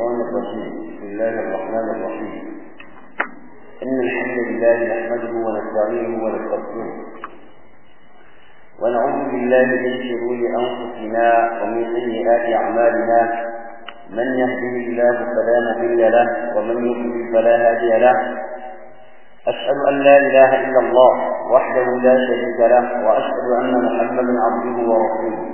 الشيطان الرجيم بسم الله الرحمن الرحيم إن الحمد لله نحمده ونستعينه ونستغفره ونعوذ بالله من شرور أنفسنا ومن سيئات أعمالنا من يهده الله فلا مضل له ومن يضلل فلا هادي له أشهد أن لا إله إلا الله وحده لا شريك له وأشهد أن محمدا عبده ورسوله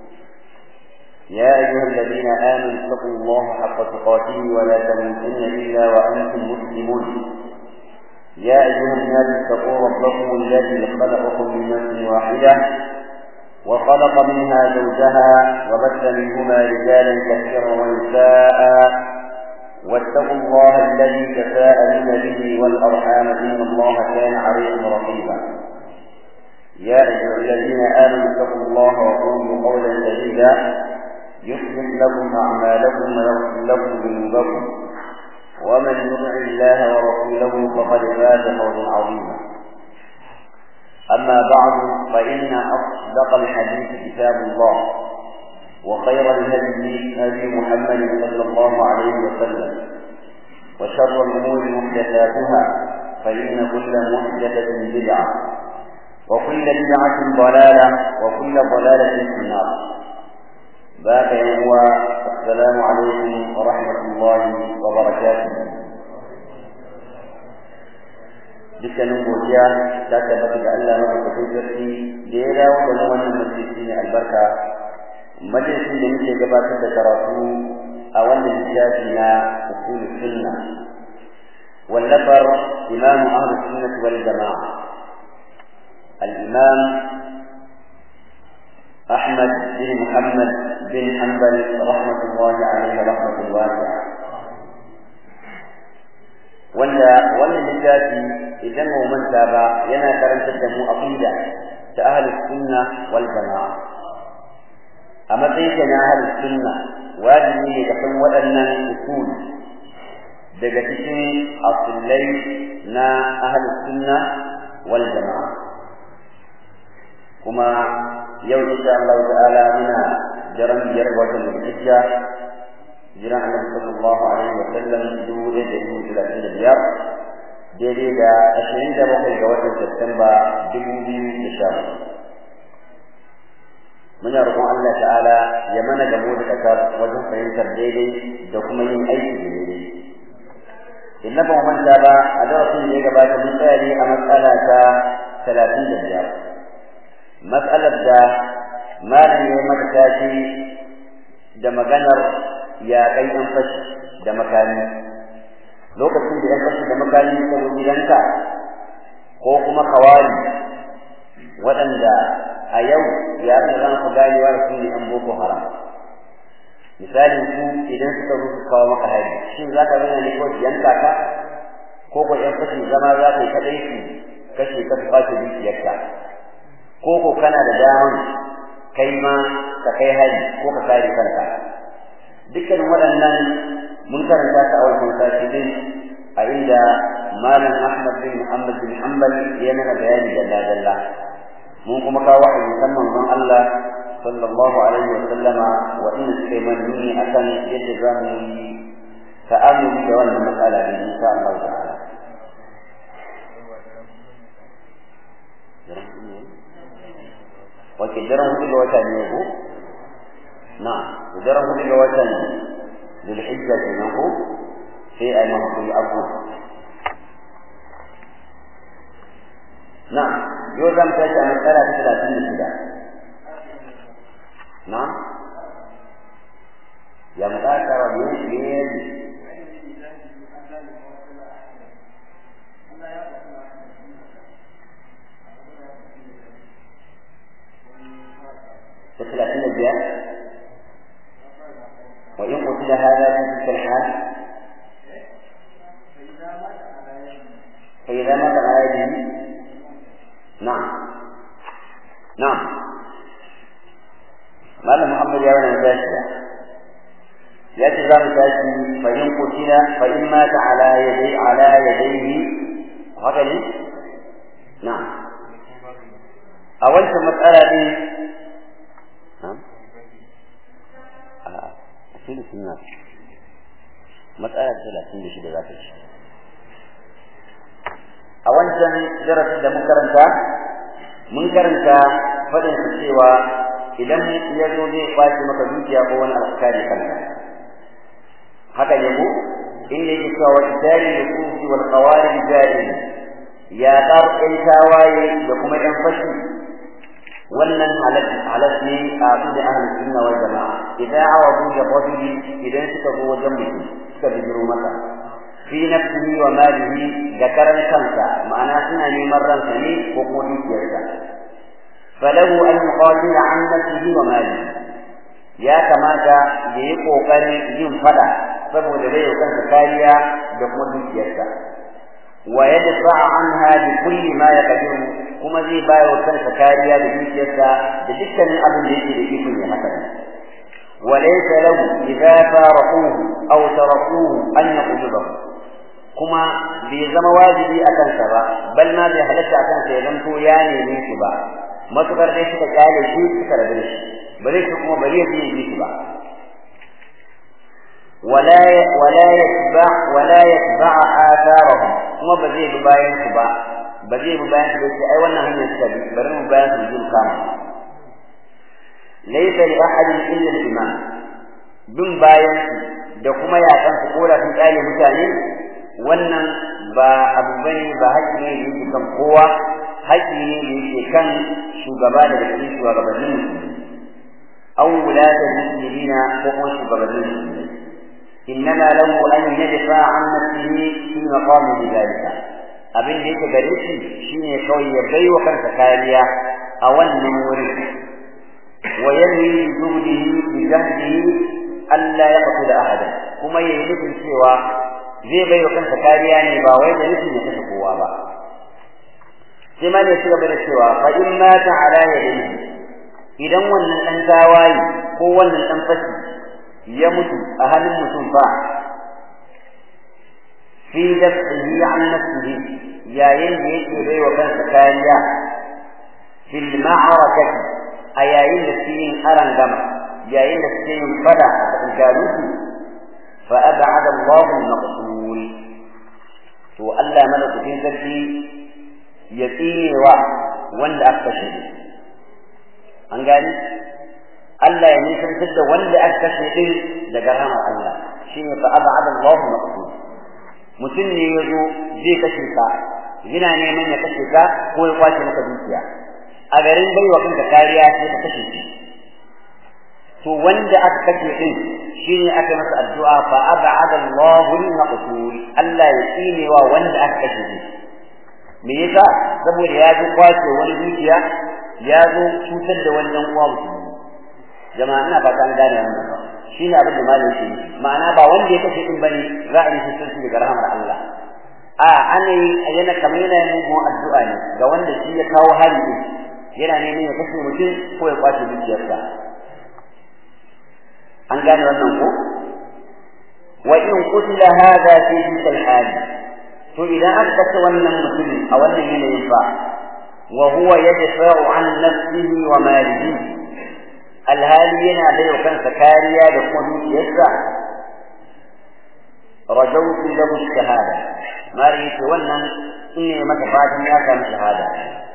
يا أيها الذين آمنوا اتقوا الله حق تقاته ولا تموتن إلا وأنتم مسلمون يا أيها الناس اتقوا ربكم الذي خلقكم من نفس واحدة وخلق منها زوجها وبث منهما رجالا كثيرا ونساء واتقوا الله الذي تساءلون به والأرحام إن الله كان عليكم رقيبا يا أيها الذين آمنوا اتقوا الله وقولوا قولا سديدا يصلح لكم أعمالكم ويغفر لكم ذنوبكم ومن يطع الله ورسوله فقد فاز فوزا عظيما أما بعد فإن أصدق الحديث كتاب الله وخير الهدي هدي محمد صلى الله عليه وسلم وشر الأمور محدثاتها فإن كل محدثة بدعة وكل بدعة ضلالة وكل ضلالة في النار باك يوم السلام عليكم ورحمة الله وبركاته dukkanin godiya ta tabbata ga Allah madaukakin sarki da ya dawo da mu wannan majalisi ne albarka majalisin da muke gabatar da karatu a wannan littafi na usul sunna wallafar imam ahlus sunnah wal jamaa al-imam أحمد بن محمد بن حنبل رحمة الله عليه رحمة واسعة wanda wannan littafi idan mu manta ba yana karantar da mu aqida ta ahlus sunna wal jamaa a matsayin ka na ahlus sunna wajibi ne ka san waɗannan usul daga cikin asulai na ahlus sunna wal jamaa kuma yau insha Allah ta'ala muna jaran biyar watan Zulhijja jiran Annabi sallallahu alaihi wa sallam dubu da dubu talatin da biyar daidai da ashirin da bakwai ga watan Satumba dubu biyu da sha muna roƙon Allah ta'ala ya mana gamo da kasar wajen fahimtar daidai da kuma yin aiki da daidai in na ban manta ba a darasin da ya gabata mun tsaya ne a matsala ta talatin da biyar matsalar da malam ya mata tashi da maganar ya kai an fashi da makami lokacin da yan fashi da makami suka zo gidanka ko kuma kawari waɗanda a yau ya fi zama ku ganewa da su ne an boko haram misalin ku idan suka zo su kawo maka hari shin za ka zama ne ko yanka ka ko ko yan fashi zama za ka yi kaɗai su kashe ka su kwace dukiyarka ko ko kana da daman kai ma ka kai hari ko ka kare kanka dukkan waɗannan mun karanta ta a wannan sati din a inda malam Ahmad bin Muhammad bin Hanbal ya mana bayani dalla dalla mun kuma kawo a musamman manzon Allah sallallahu alaihi wa sallama wa inna suka man nuni akan yadda za mu yi ta'amuli da wannan matsala ne insha Allah ta'ala wace daren hudu ga wata ne ko na daren hudu ga watan zulhijja kenan ko sai ai ma hakuri abu na yau zan tashi a matsala ta talatin da shida na ya mutakara ne ne ثلاثين الجهة وإن قتل هذا في تلك الحال فإذا مات على يده نعم نعم ماذا محمد يا ولد مباشرة يأتي ذا متاشي فإن قتل فإن مات على يدي على يديه هكذا نعم أول مسألة دي نعم أكيد في الناس matsala talatin da shida za ta ci a wancan darasin da mun karanta mun karanta faɗin su cewa idan ya zo zai kwace maka dukiya ko wani abu kare kanka haka ne ko inda yake cewa wa idari nususi wal qawarij jahil ya dar kai tawaye da kuma yan fashi wannan halal halal ne a da ahlus sunna wal jamaa idan awadu ya rajuli idan suka zo wajen mutum suka bijiro maka fi nafsihi wa malihi da karan kansa ma'ana suna neman ransa ne ko kuma dukiyarsa falahu an yuqatila an nafsihi wa malihi ya kamata ya yi kokarin yin fada saboda bai kansa kariya da kuma dukiyarsa wa yadfa anha bi kulli ma yaqdiru kuma zai bayar wa kansa kariya da dukiyarsa da dukkanin abin da yake da iko ya haka وليس له إذا فارقوه أو تركوه أن يقبضه kuma bai zama wajibi a kansa ba bal ma bai halatta a kansa ya zanto ya neme shi ba matukar dai suka kyale shi suka rabu da shi ba zai shi kuma bari ya je yi shi ba wala wala yatba wala yatba atharahum kuma ba zai bi bayan su ba ba zai bi bayan su ba sai ai wannan hanyar suka bi bari mu bayan su jin kama laysa li ahadin illa al-imam bin bayan su da kuma yakan su kora sun kyale mutane wannan ba abu bane ba haƙƙi ne da yake kan kowa haƙƙi ne da yake kan shugaba daga cikin shugabannin musulmi aw wulatul muslimina ko kuma shugabannin musulmi innama lahu an yadfa an nafsihi fi maqami dhalika abin da yake gare shi shine kawai ya bai wa kansa kariya a wannan wurin wa yanwi bi juhdihi bi jahdihi alla yaqtul ahada kuma yayi nufin cewa zai bai wa kansa kariya ne ba wai da nufin ya kashe kowa ba sai ma ne shi gaba da cewa fa in mata ala yadihi idan wannan dan tawaye ko wannan dan fashi ya mutu a hannun mutum fa fi daf'ihi an nafsihi yayin da yake bai wa kansa kariya fil ma'arakati a yayin da suke yin aran gama yayin da suke yin fada a tsakaninsu fa ab'ada Allahu al-maqtul to Allah malakutin sarki ya tsinewa wanda aka kashe an gani Allah ya nisantar da wanda aka kashe din daga rahmar Allah shine fa ab'ada Allah maqsud mutum ne ya zo zai kashe ka yana neman ya kashe ka ko ya kwace maka dukiya a garin bai wa kanka kariya sai ka kashe shi to wanda aka kashe din shine aka masa addu'a fa ab'ada Allah al-maqsud Allah ya tsinewa wanda aka kashe shi me yasa saboda ya zo kwace wani dukiya ya zo cutar da wani dan uwa musulmi jama'a ina fata an gane wannan shine abin da malam yake nufi ma'ana ba wanda ya kashe din bane za a yi shi daga rahmar Allah a ana yi yana kamar yana yin mugun addu'a ne ga wanda shi ya kawo hari din yana neman ya kashe mutum ko ya kwace dukiyarsa an gane wannan ko wa in qutila hadha fi tilka al to idan aka kashe wannan mutumin a wannan yanayin fa wa huwa yadfa'u an nafsihi wa malihi alhali yana bai wa kansa kariya da kuma dukiyarsa rajautu lahu shahada mari to wannan in ne maka fatan ya samu shahada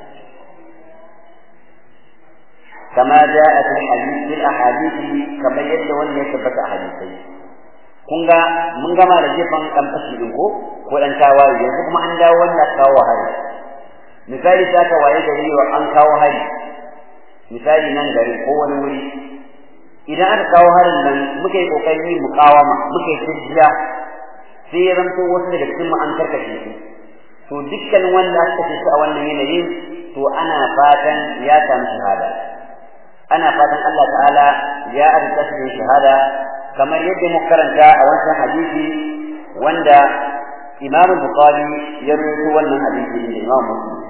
كما جاء في الحديث في الاحاديث كما يد wanda ya tabbata a hadisai kun ga mun gama da jefan dan fashi din ko ko dan tawaye yanzu kuma an dawo wannan kawo hari misali ta ka waye gari wa an kawo hari misali nan gari ko wani wuri idan aka kawo harin nan muka yi kokari mukawama muka yi tijiya sai ya zanto wasu daga cikin mu an karkashe su to dukkan wanda aka kashe su a wannan yanayin to ana fatan ya samu shahada ana fatan Allah ta'ala ya arzuta shi shahada kamar yadda muka karanta a wancan hadisi wanda Imam Bukhari ya rawaito wannan hadisi da Imam Muslim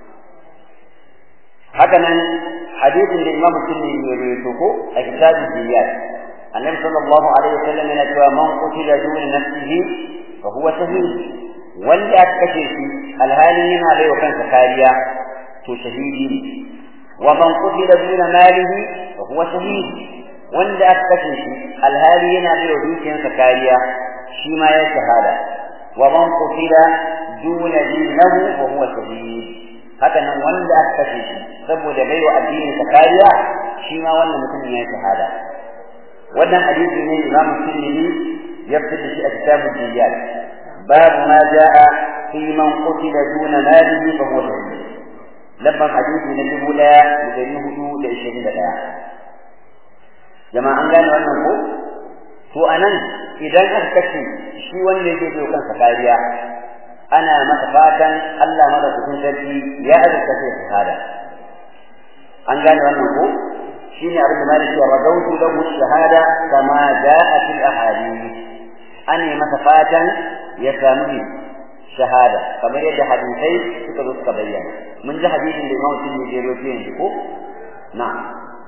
haka nan hadisin da Imam Muslim ya rawaito ko a kitabul Diyat Annabi sallallahu alaihi wasallam yana cewa man qutila dun nafsihi fa huwa shahid wanda aka kashe shi alhali yana bai wa kansa kariya to shahidi ne ومن قتل دون ماله فهو شهيد wanda aka kashe shi alhali yana da dukiyarsa kariya shi shi ma ya shahada wa man qutila duna dinahu fa huwa shahid haka nan wanda aka kashe shi saboda bai wa addinin sa kariya shi ma wannan mutum ya shahada wannan hadisi ne Imam Tirmidhi ya fitar da shi a kitabul Diyat babu ma jaa fi man qutila duna malihi fa huwa shahid lamban hadisi na dubu ɗaya da ɗari hudu da ishirin da ɗaya jama'a an gane wannan ko to anan idan aka kashe shi wanda yake bai kansa kariya ana masa fatan Allah madaukakin sarki ya azurta sai shahada an gane wannan ko shine abin da maliki ya radautu lahu shahada kama jaa fil ahadith an yi masa fatan ya samu shahada kamar yadda hadisai suka zo suka bayyana mun ji hadisin da Imam Tirmidhi ya rawaito yanzu ko na'am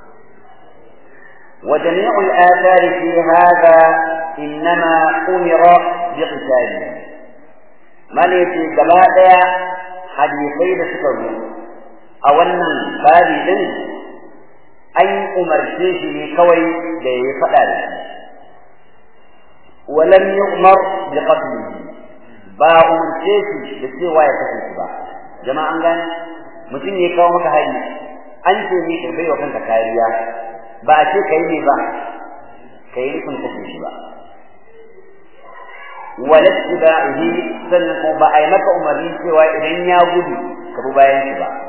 وجميع الآثار في هذا إنما أمر بقتاله مالتي جماعة حديثي لسكروا أولا بابي دن أي أمر شيء كوي لي فقال ولم يؤمر بقتله ba umarce shi da cewa ya kasance ba jama'an gane mutum ya kawo maka hari an ce ne ka baiwa kanka kariya ba a ce kai ne ba kai nufin kashe shi ba wala tibahi sannan kuma ba a yi maka umarni cewa idan ya gudu ka bi bayan shi ba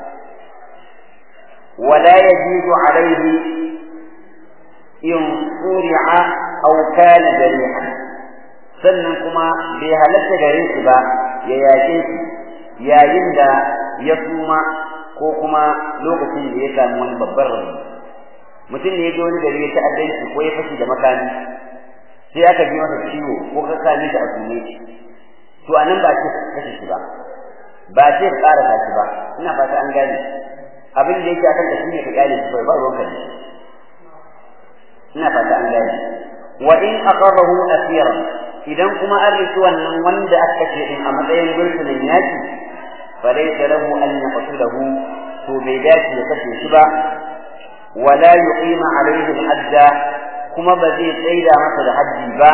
wala yajidu alaihi in suri'a aw kana jarihan sannan kuma bai halatta gare shi ba ya yaƙe shi yayin da ya suma ko kuma lokacin da ya samu wani babban rauni mutum ne ya je wani gari ya ta'addanci ko ya fashi da makami sai aka ji masa ciwo ko ka kame shi a sume to a nan ba ce kashe shi ba ba ce ka ƙara shi ba ina fata an gane abin da yake akan da shi ne ka gane shi ba ruwanka ne ina fata an gane wa in aqarrahu asiran idan kuma an riki wannan wanda aka ce din a matsayin gursunan yaki fa laysa lahu an yaqtulahu to bai dace ya kashe shi ba wala yuqima alayhi al-hajja kuma ba zai tsaida masa da haji ba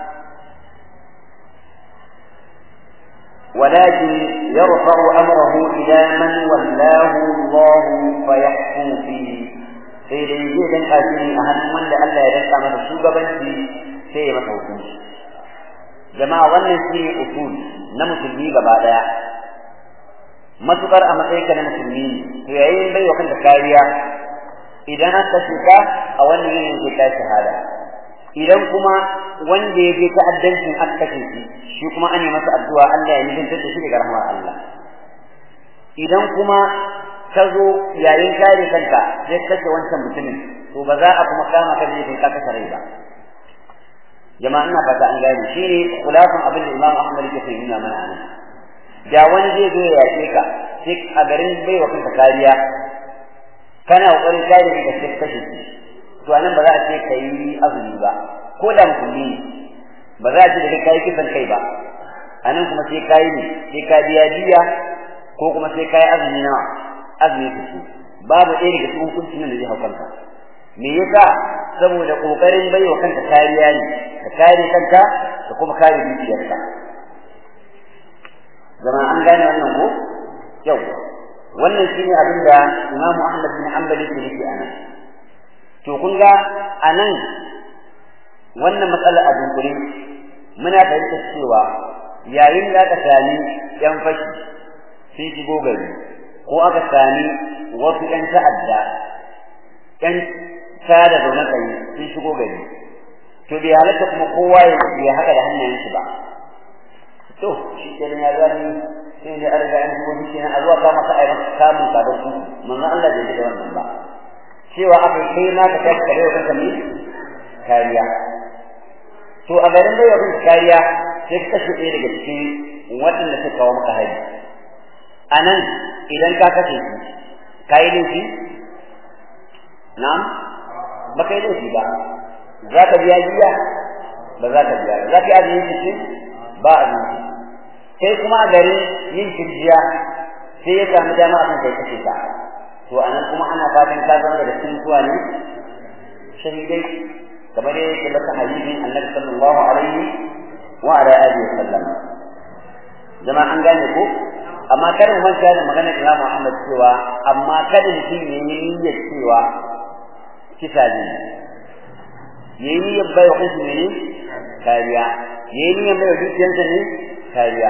ولكن يرفع أمره إلى من ولاه الله فيحكم فيه sai dai zai danka shi ne a hannun wanda Allah ya danka masa shugabanci sai ya masa hukunci jama'a wannan shi ne usul na musulmi gaba daya matukar a matsayin ka na musulmi to yayin bai wa kanka kariya idan an kashe ka a wannan yanayin zai kai shahada idan kuma wanda ya je ta'addancin aka kashe shi shi kuma an yi masa addu'a Allah ya nisantar da shi daga rahmar Allah idan kuma ka zo yayin kare kanka sai kashe wancan mutumin to ba za a kuma kama ka ne kai ka kashe rai ba jama'a ina fata an gane shi ne kulafin abin da Imam Ahmad yake nuna mana anan da wani zai zo ya yace ka sai a garin bai wa kanka kariya kana kokarin kare kanka sai kashe shi to anan ba za a ce kai azumi ba ko da musulmi ba za a ce da kai kisan kai ba anan kuma sai kai ne sai ka biya diya ko kuma sai kai azumi na azumi ku babu ɗaya daga cikin hukuncin nan da zai haukanka me yasa saboda kokarin baiwa kanka kariya ne ka kare kanka ka kuma kare dukiyarka zama an gane wannan ko yau wannan shine abin da Imam Ahmad bin Hanbal yake nufi anan to kun ga anan wannan matsala a dunkule muna fahimtar cewa yayin da aka sami yan fashi sun shigo gari ko aka sami wasu yan ta'adda yan sada zaune tsaye sun shigo gari to bai halatta kuma kowa ya haɗa da hannayen shi ba to shi ke ya zani sai da an riga an shigo shi kenan a zuwa kama ka ai maka kamun ka don ku manzon Allah bai da wannan ba cewa aka kai na ka tashi kare kanka ne kariya to a garin bai wa kanka kariya sai ka kashe ɗaya daga cikin waɗanda suka kawo maka hari a nan idan ka kashe shi ka yi laifi na'am ba ka yi laifi ba za ka biya biya ba za ka biya ba za ka yi azumi cikin ba azumi sai kuma a garin yin kirjiya sai ya samu dama akan kai kashe ka to anan kuma ana fatan ka zama da cikin zuwa ne shahidai kamar yadda baka hadisin annabi sallallahu alaihi وعلى آله وسلم جماعة an gane ko amma kada mu manta da maganar Imam Muhammad cewa amma kada mutum ya yi niyyar cewa kisa ne ya yi niyyar bai wa kansa ne kariya ya yi niyyar bai wa dukiyarsa ne kariya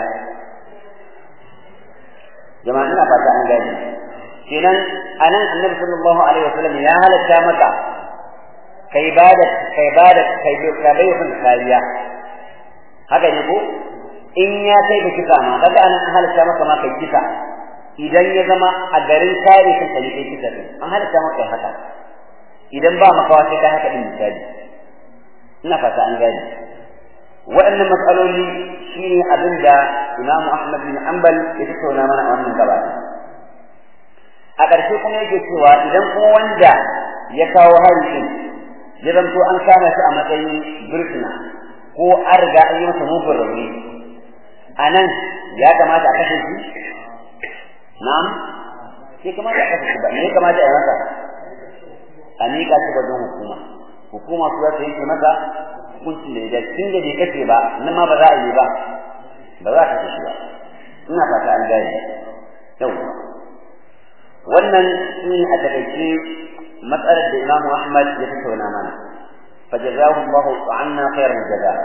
jama'a ina fata an gane kenan anan annabi sallallahu alaihi wasallam ya halatta maka kai bada kai bada kai ka bai wa kariya haka ne ko in ya kai ka kisa ma kaga anan an halatta maka ma kai kisa idan ya zama a garin kare kanka ne kai kisa din an halatta maka haka idan ba makawa sai ka haka din misali ina fata an gane waɗannan matsaloli shine abin da Imam Ahmad bin Hanbal ya tattauna mana a wannan gaba a ƙarshe kuma yake cewa idan kuma wanda ya kawo hari din ya zanto an kama shi a matsayin birkina ko an riga an yi masa mugun rauni a nan ya kamata a kashe shi na'am sai kamata a kashe shi ba me ya kamata a yi masa a miƙa shi wajen hukuma hukuma su za ta yanke masa hukuncin da ya tun da bai kace ba nan ma ba za a yi ba ba za ka kashe ba ina fata an gane yau wannan shi a takaice matsalar da Imam Ahmad ya tattauna mana فجزاه الله عنا خير الجزاء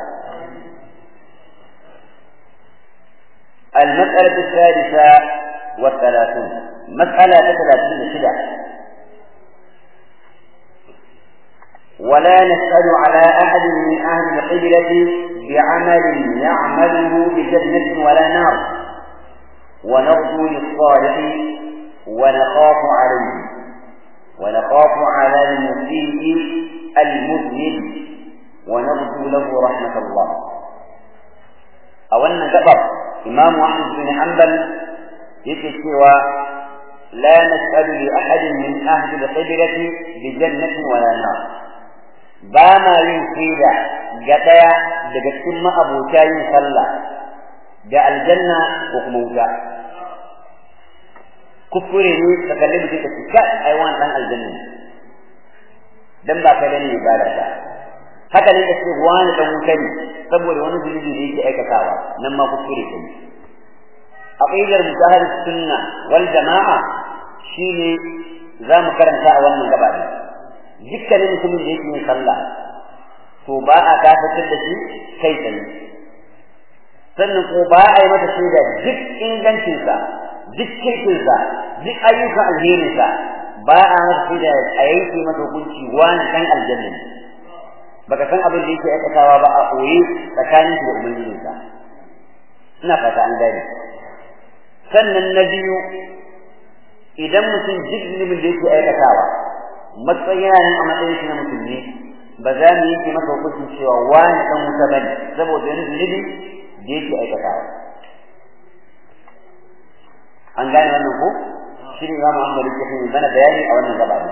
المسألة الثالثة والثلاثون مسألة ثلاثين شدة ولا نسأل على أحد من أهل القبلة بعمل يعمله بجنة ولا نار ونرجو للصالح ونخاف عليه ونخاف على المسيء المذنب ونرجو له رحمة الله أولا قبر إمام أحمد بن حنبل يكتوى لا نسأل لأحد من أهل القبلة بجنة ولا نار باما ينفيدا قتيا لقسم أبو تاي صلى جاء الجنة وقموتا كفرني تكلم في تسكاء أيوان عن الجنة dan ba kai bane ibada ta haka ne kace wani dan wuta ne saboda wani zunubi da yake aikatawa nan ma kuskure ne aqidar mutahar sunna wal jamaa shine za mu karanta a wannan gaba ne dukkanin mutumin da yake yin sallah to ba a kafatar da shi kai tsaye sannan ko ba a yi mata shaida duk ingancinsa duk kirkinsa duk ayyukan alherinsa ba a masa da a yanke masa hukunci wani dan aljanna ne baka san abin da yake aikatawa ba a koyi tsakanin shi da ubangijinsa ina fata an gane sannan na biyu idan mutum duk zunubin da yake aikatawa matsayin yana a matsayin shi na musulmi ba za mu yanke masa hukuncin cewa wani dan wuta bane saboda wani zunubi da yake aikatawa an gane wannan ko shine Imam Ahmad yake mana bayani a wannan gaba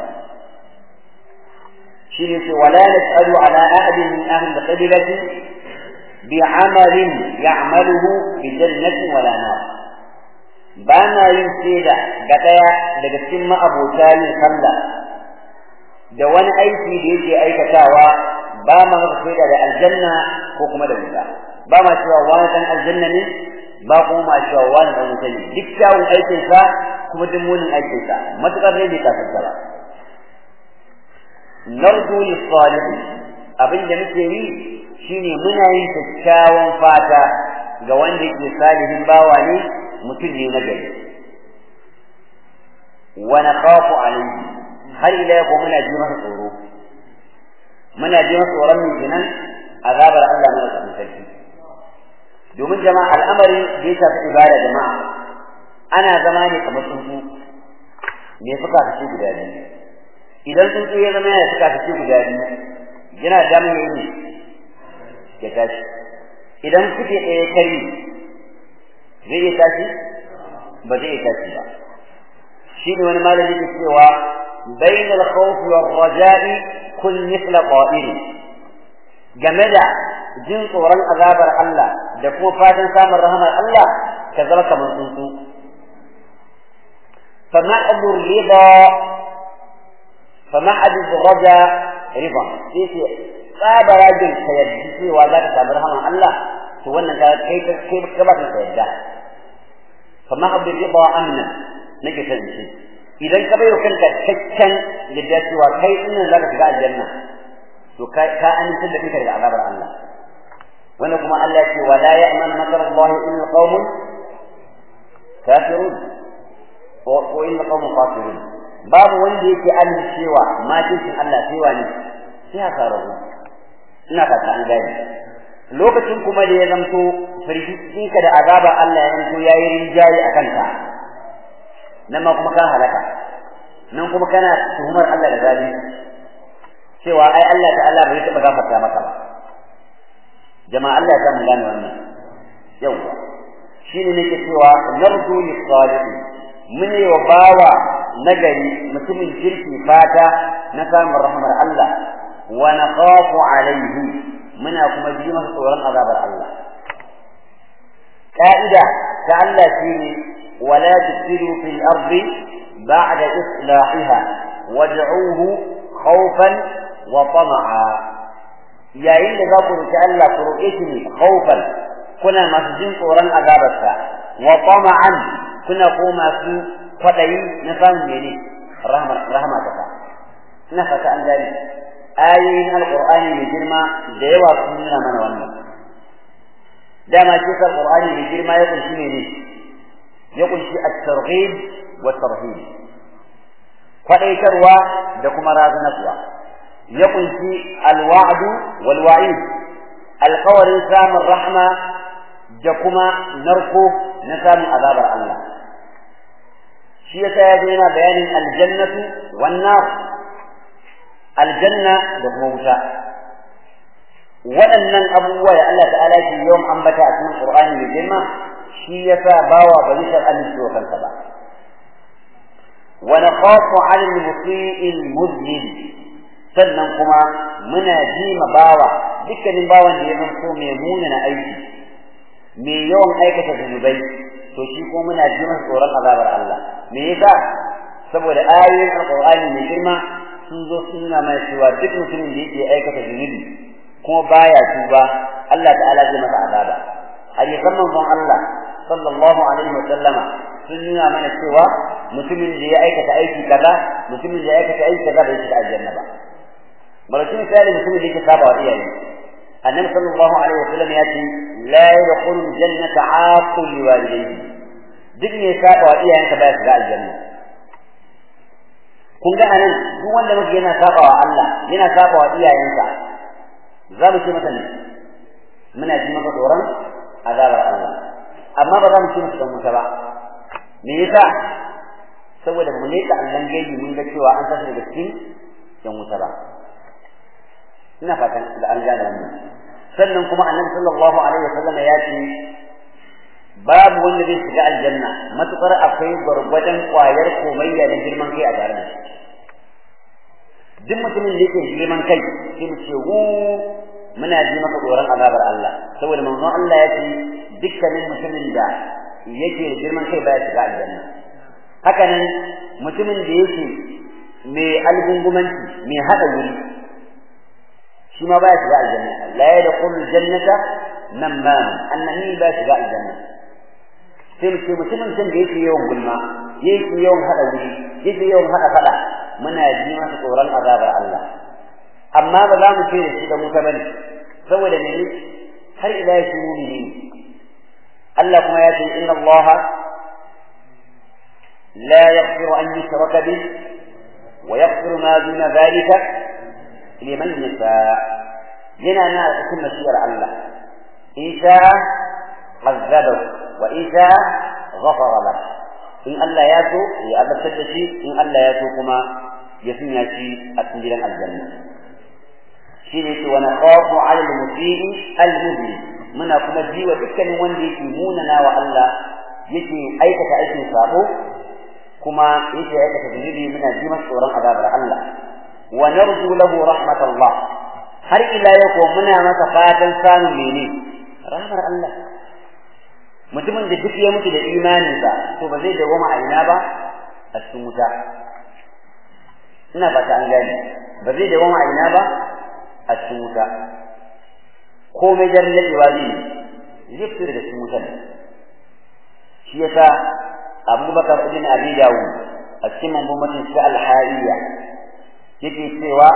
shine ce wala nasalu ala ahadin min ahli al-qabilati bi'amalin ya'maluhu bi jannatin wala nar ba na yin shaida ga daya daga cikin ma'abota yin sallah da wani aiki da yake aikatawa ba ma masa shaida da aljanna ko kuma da wuta ba ma cewa wani dan aljanna ne ba kuma ma cewa wani dan wuta ne duk kyawun aikinsa kuma duk munin aikinsa matuƙar ne bai kasance ba narju lis-salih abin da muke yi shine muna yin kyakkyawan fata ga wanda yake salihin bawa ne mutum ne na gari wa nakhafu alayhi har ila yau muna ji masa tsoro muna ji masa tsoron min jinan azabar Allah mana da sarki domin jama'a al'amari da ya shafi ibada jama'a ana zama ne kamar tsuntsu me fuka kace guda biyu idan tsuntsu ya zama yana fuka kace guda biyu yana damun yayi ne ya tashi idan kuke ɗaya kari zai iya tashi ba zai iya tashi ba shi ne wani malami ke cewa bain al-khawf wa raja'i kun mithla qa'il game da jin tsoron azabar Allah da kuma fatan samun rahamar Allah ka zama kamar tsuntsu فمعد الرضا فمعد الرجاء رضا sai ce tsaba rajin ka yarda cewa za ka samu rahama Allah to wannan ka kai kai ka ba ka yadda fa ma abdu rida anna nake san shi idan ka bayo kanka cikakken yadda cewa kai din zaka shiga aljanna to ka ka amince da kanka daga azabar Allah wanda kuma Allah ce wala ya'man makar Allah illa qaumun kafirun ko illa qaumun kafirun babu wanda yake amincewa makicin Allah sai wani sai haka rabu ina fata an gane lokacin kuma da ya zamto firgitinka da azabar Allah ya zanto yayi rinjaye a kanka nan ma kuma ka halaka nan kuma kana tuhumar Allah da zalunci cewa ai Allah ta'ala bai taɓa gafarta maka ba jama'a Allah ya samu gane wannan yawwa shine nake cewa narju lis-salihin mun yi wa bawa nagari mutumin kirki fata na samun rahmar Allah wa nakhafu alaihi muna kuma ji masa tsoron azabar Allah ka'ida ta Allah shine wala tusiru fil ardi ba'da islahiha wad'uhu khawfan wa tama'a yayin da za ku roki Allah ku roƙe shi ne khawfan kuna masu jin tsoron azabarsa wa tama'an kuna ko masu kwaɗayi na samun mene rahama ta ina fata an gani ayoyin alqur'ani mai girma da yawa sun nuna mana wannan dama shi sa alqur'ani mai girma ya kunshi ne ne ya kunshi at-targhib wa tarhib kwadaitarwa da kuma razanarwa ya kunshi alwa'du wal wa'id alqawarin samun rahma da kuma narko na samun azabar Allah shi yasa ya yana bayanin aljannatu wan nar aljanna da kuma wuta waɗannan abubuwa da Allah ta'ala ke yawan ambata a cikin Qur'ani mai girma shi yasa bawa ba zai san amince wa kansa ba wa nakhafu 'ala al-musii al-mudlil sannan kuma muna ji ma bawa dukkanin bawan da ya zanto mai munana aiki mai yawan aikata zunubai to shi ko muna ji masa tsoron azabar Allah me yasa saboda ayoyin alqur'ani mai girma sun zo sun nuna mana cewa duk mutumin da yake aikata zunubi kuma baya tuba Allah ta'ala zai masa azaba hadisan manzon Allah sallallahu alaihi wa sallama sun nuna mana cewa mutumin da ya aikata aiki kaza mutumin da ya aikata aiki kaza bai shiga aljanna ba malakin misali mutumin da yake saba wa iyaye annabi sallallahu alaihi wa sallam ya ce la yadkhulu jannata aqul liwalidayhi duk ne saba wa iyayenka baya shiga aljanna kun ga anan duk wanda muke yana saba wa Allah yana saba wa iyayensa za mu ce masa ne muna ji maka tsoron azabar Allah amma ba za mu ce masa dan wuta ba me yasa saboda mu leka Allah gaibi mun ga cewa an tashi daga cikin dan wuta ba ina fatan da an gane wannan sannan kuma annabi sallallahu alaihi wasallam ya ce babu wanda zai shiga aljanna matukar akwai gwargwadon kwayar komayya da girman kai a tare da shi duk mutumin da yake girman kai sai mu ce wu muna ji maka tsoron azabar Allah saboda manzon Allah ya ce dukkanin mutumin da yake da girman kai baya shiga aljanna haka nan mutumin da yake mai algungumanci mai hada wuri shi ma baya shiga aljanna la yadkhulu jannata namam annani baya shiga aljanna sai mu ce mutumin can da yake yawan gulma yake yawan hada wuri yake yawan hada fada muna ji masa tsoron azabar Allah amma ba za mu ce da shi da muta bane saboda ne har ila ya shi mumini Allah kuma ya ce inna Allah la yaghfiru an yushraka bih wa yaghfiru ma duna dhalika liman yasha yana na cikin masiyar Allah in sha azabahu wa in sha ghafara lahu in Allah ya so ya azabtar da shi in Allah ya so kuma ya sanya shi a cikin gidan aljanna shi ne ce wani khafu ala al-musii al-mubin muna kuma jiwa dukkanin wanda yake munana wa Allah yake aikata aikin sabo kuma yake aikata zunubi muna ji masa tsoron azabar Allah wa narju lahu rahmatullah har ila yau ko muna masa fatan samun mene rahmar Allah mutumin da duk ya mutu da imaninsa to ba zai dawoma a ina ba a cikin wuta ina fata an gane ba zai dawoma a ina ba a cikin wuta komai jan daɗewa zai zai fito daga cikin wutar shi yasa abubakar ibn abi dawud a cikin mambomatin shi al-hariya yake cewa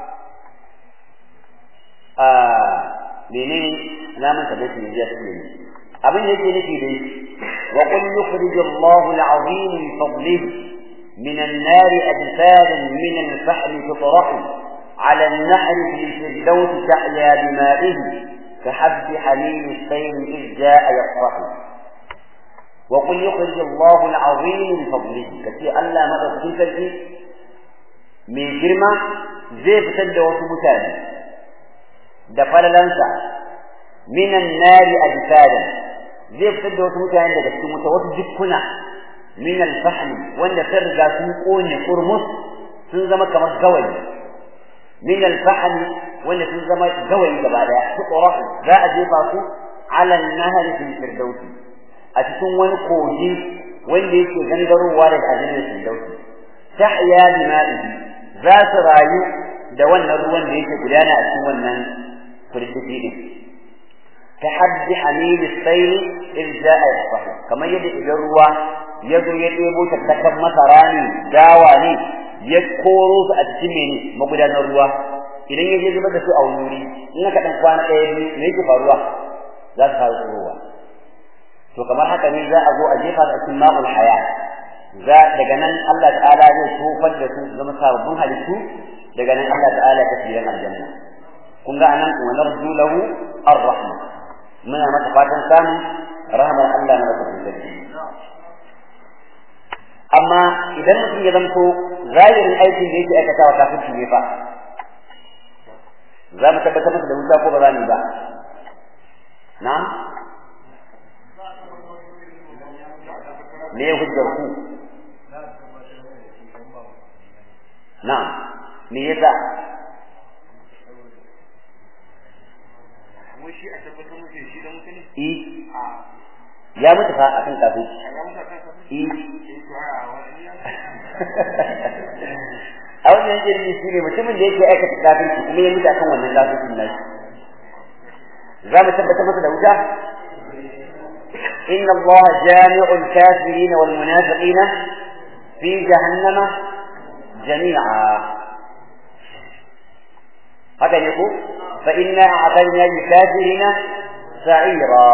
a menene namun ta bai ne ya ce abin yake nufi dai wa qul yukhrij Allahu al-azim min fadlihi من النار أجسادا من الفحم تطرح على النحر في الفردوس تحيا بمائه كحب حميم السيل إذ جاء يفرح وقل يخرج الله العظيم من فضله كثير ألا مدى تلك من جرمة زي فتد وسبتان دفل لنسى من النار أجسادا زي فتد وسبتان لك متوسط من الفحم وأن ترجع سنقون قرمص سنزم كما الزوج من الفحم وأن سنزم زوج بعد تقرأ ذا أجيبه على النهر في الفردوس أتكون وان قوجي وان ليك غنغروا daga aljannar firdausi tahya bima'ihi za su rayu da wannan ruwan da yake gudana a cikin wannan kurkufi din tahaddi hamil as-sayl in ja'a yasfahu kamar yadda idan ruwa ya zo ya ɗebo tattakan masara ne dawa ne ya koro su a cikin mene magudanar ruwa idan ya je zubar da su a wuri in aka dan kwana ɗaya biyu me yake faruwa za su fara tsirowa to kamar haka ne za a zo a jefa su a cikin ma'ul haya za daga nan Allah ta'ala zai tofar da su su zama sababbin halittu daga nan Allah ta'ala ya tafi gidan aljanna kun ga anan wa narju lahu ar-rahma muna masa fatan samun rahmar Allah na da sarki amma idan mutum ya zanto zahirin aikin da yake aikatawa kafirci ne fa za mu tabbatar masa da wuta ko ba za mu ba na'am me ya hujjar ku na'am me yasa shi a tabbatar muke shi da mutane eh ya mutu fa akan kafirci a ga muka kansa eh eh to a wani ya a wannan jirgi shi ne mutumin da yake aikata kafirci kuma ya mutu akan wannan kafircin nashi za mu tabbatar masa da wuta إن الله جامع الكافرين والمنافقين في جهنم جميعا هذا يقول فإنا أعطينا للكافرين سعيرا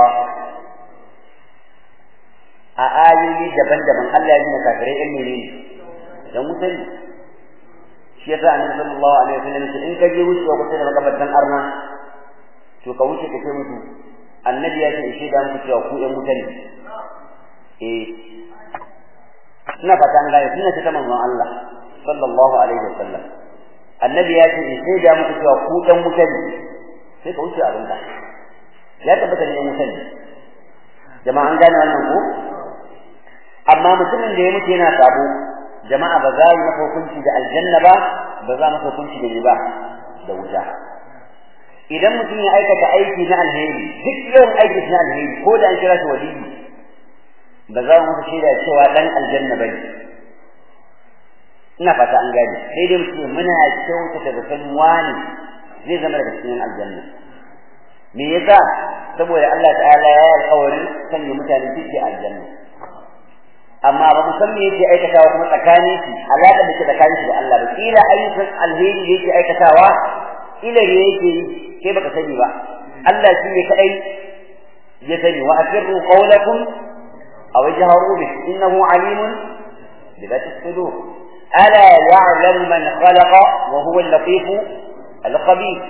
آية دبن دبن الله يجينا كافرين المرين يموتن shi yasa annabi sallallahu alaihi wasallam ce in ka je wucewa kusa da makabartan arna to ka wuce ka ce musu annabi ya ce shi da muku cewa ku ɗan wuta ne eh ina fata an gane sunna ce ta manzon Allah sallallahu alaihi wasallam annabi ya ce shi da muku cewa ku ɗan wuta ne sai ka wuce abin ka ya tabbata ne ɗan wuta ne jama'a an gane wannan ko amma mutumin da ya mutu yana sabo jama'a ba za yi masa hukunci da aljanna ba ba za masa hukunci da riba da wuta idan mutum ya aikata aiki na alheri duk yawan aiki na alheri ko da an kira shi waliyi ba za mu masa shaida cewa dan aljanna ba ne ina fata an gane sai dai mutum muna kyautata da san wani zai zama daga cikin aljanna me yasa saboda Allah ta'ala ya yi alƙawarin sanya mutane cikin aljanna amma ba mu san me yake aikatawa kuma tsakanin shi alaƙa da ke tsakanin shi da Allah ba kila ayyukan alheri da yake aikatawa ila ne yake yi kai baka sani ba Allah shi ne kadai ya sani wa asirru qawlakum aw jahru bi innahu alimun bi dhati sudur ala ya'lamu man khalaqa wa huwa al-latif al-khabir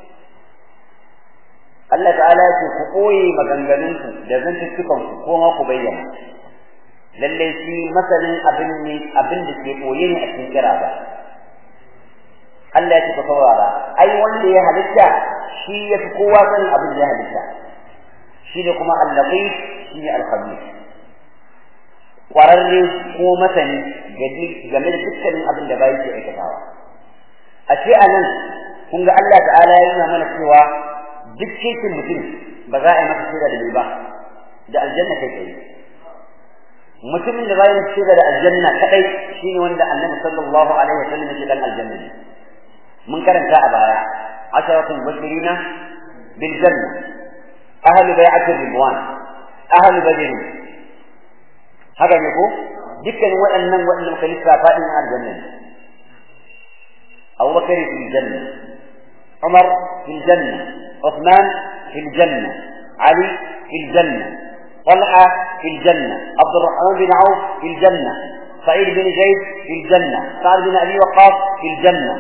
Allah ta'ala ya ce ku koyi maganganunku da zantuttukanku ko ma ku bayyana lallai shi masanin abin ne abin da ke koye ne a cikin kira ba Allah ya ce ka saurara ai wanda ya halitta shi ya fi kowa sanin abin da ya halitta shi ne kuma al-latif shi ne al-khabir kwararre ko masani game da dukkanin abin da bai ke aikatawa a ce a nan kun ga Allah ta'ala ya nuna mana cewa duk cikin mutum ba za a yi masa shaida da ba da aljanna kai tsaye mutumin da bayan shiga da aljanna kadai shine wanda annabi sallallahu alaihi wasallam ya dan aljanna ne mun karanta a baya asharatul bashirina bil janna ahli bai'atir ridwan ahli badr haka ne ko dukkan waɗannan waɗanda muka lissafa din aljanna Abu Bakar fil janna Umar fil janna Uthman fil janna Ali fil janna طلحة في الجنة عبد الرحمن بن عوف في الجنة سعيد بن زيد في الجنة سعد بن أبي وقاص في الجنة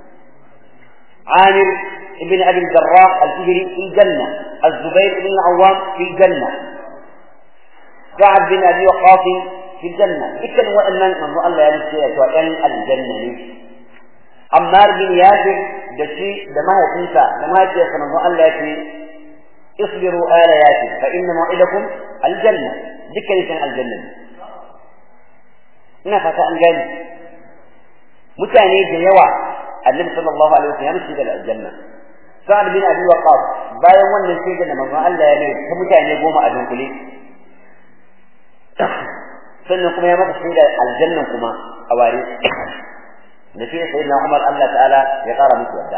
عامر بن أبي الجراح الفجري في الجنة الزبير بن العوام في الجنة سعد بن أبي وقاص في الجنة إكن وأن من الله يرسل وأن الجنة عمار بن ياسر دشي دمها تنسى دمها تنسى من الله يرسل اصبروا آل ياسر فإن موعدكم الجنة ذكر كان الجنة ina fata an gani mutane da yawa annabi sallallahu alaihi wasallam ya shiga aljanna sa'ad bin abi waqas bayan wannan shaida da manzon Allah ya mai ta mutane goma a dunkule sannan kuma ya maka shaida aljanna kuma a ware da shi sayyidina Umar Allah ta'ala ya kara musu yadda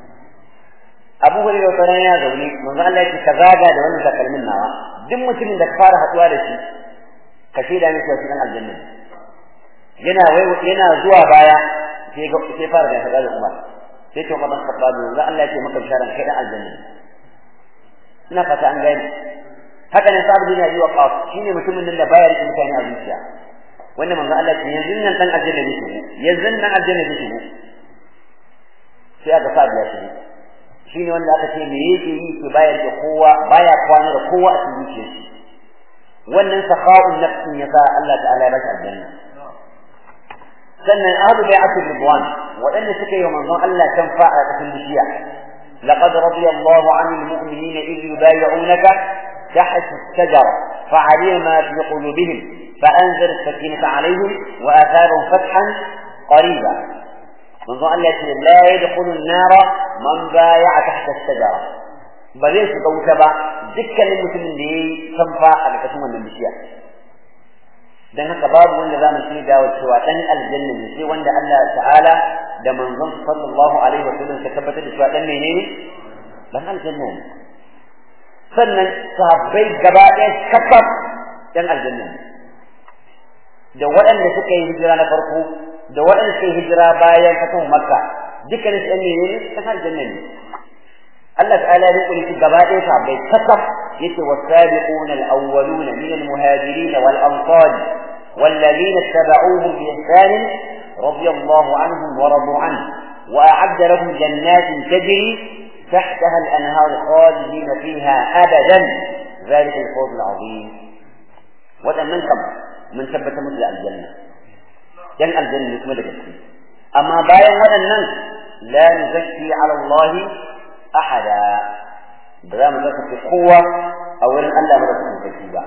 Abu Hurairah wata ya zaune manzon Allah ya ce ka zaga da wannan takalmin nawa duk mutumin da ka fara haduwa da shi ka shaida miki wasu dan aljanna yana wai yana zuwa baya sai ga sai fara da hada da Umar sai to Umar Khattab manzon Allah ya ce maka bisharan kai dan aljanna ina fata an gani haka ne Sa'ad bin Abi Waqqas shine mutumin da baya riƙe mutane a zuciya wannan manzon Allah ya ce yanzu nan dan aljanna ne shi yanzu nan aljanna ne shi sai aka sa ya shi shine wanda aka ce me yake yi ke bayar da kowa baya kwana da kowa a cikin zuciyar shi wannan sakha'un nafsin ya sa Allah ta'ala ya bashi aljanna sannan ahlu bai'atul ridwan waɗanda suka yi manzon Allah kan fa'a a cikin bishiya laqad radiyallahu 'anil mu'minina idh yubay'unaka تحت الشجرة فعلم ما في قلوبهم فأنزل السكينة عليهم وآثارهم فتحا قريبا منذ أن لا يدخل النار من بايع تحت الشجرة بغير سكوت با دكا للمسلمين دي تنفع على كسوما من بشيء dan haka babu wanda za mu shaida wa cewa dan aljanna ne sai wanda Allah ta'ala da manzon sallallahu alaihi wa sallam ka tabbatar da cewa dan menene dan aljanna ne sannan sahabbai gaba ɗaya kafaf dan aljanna ne da waɗanda suka yi hijira na farko da waɗanda suka yi hijira bayan fatan makka dukkanin su ɗan menene dan aljanna ne Allah ta'ala ya rikuri su gaba ɗaya sahabbai kafaf yace wasabiquna al-awwaluna min al-muhajirin wal ansar والذين اتبعوهم بإحسان رضي الله عنهم ورضوا عنه وأعد لهم جنات تجري تحتها الأنهار خالدين فيها أبدا ذلك الفوز العظيم وتمنكم من ثبت مثل الجنة جن الجنة مثل الجنة أما باين ولن لا نزكي على الله أحدا بلا مزكي قوة أو أن الله مزكي تكيبا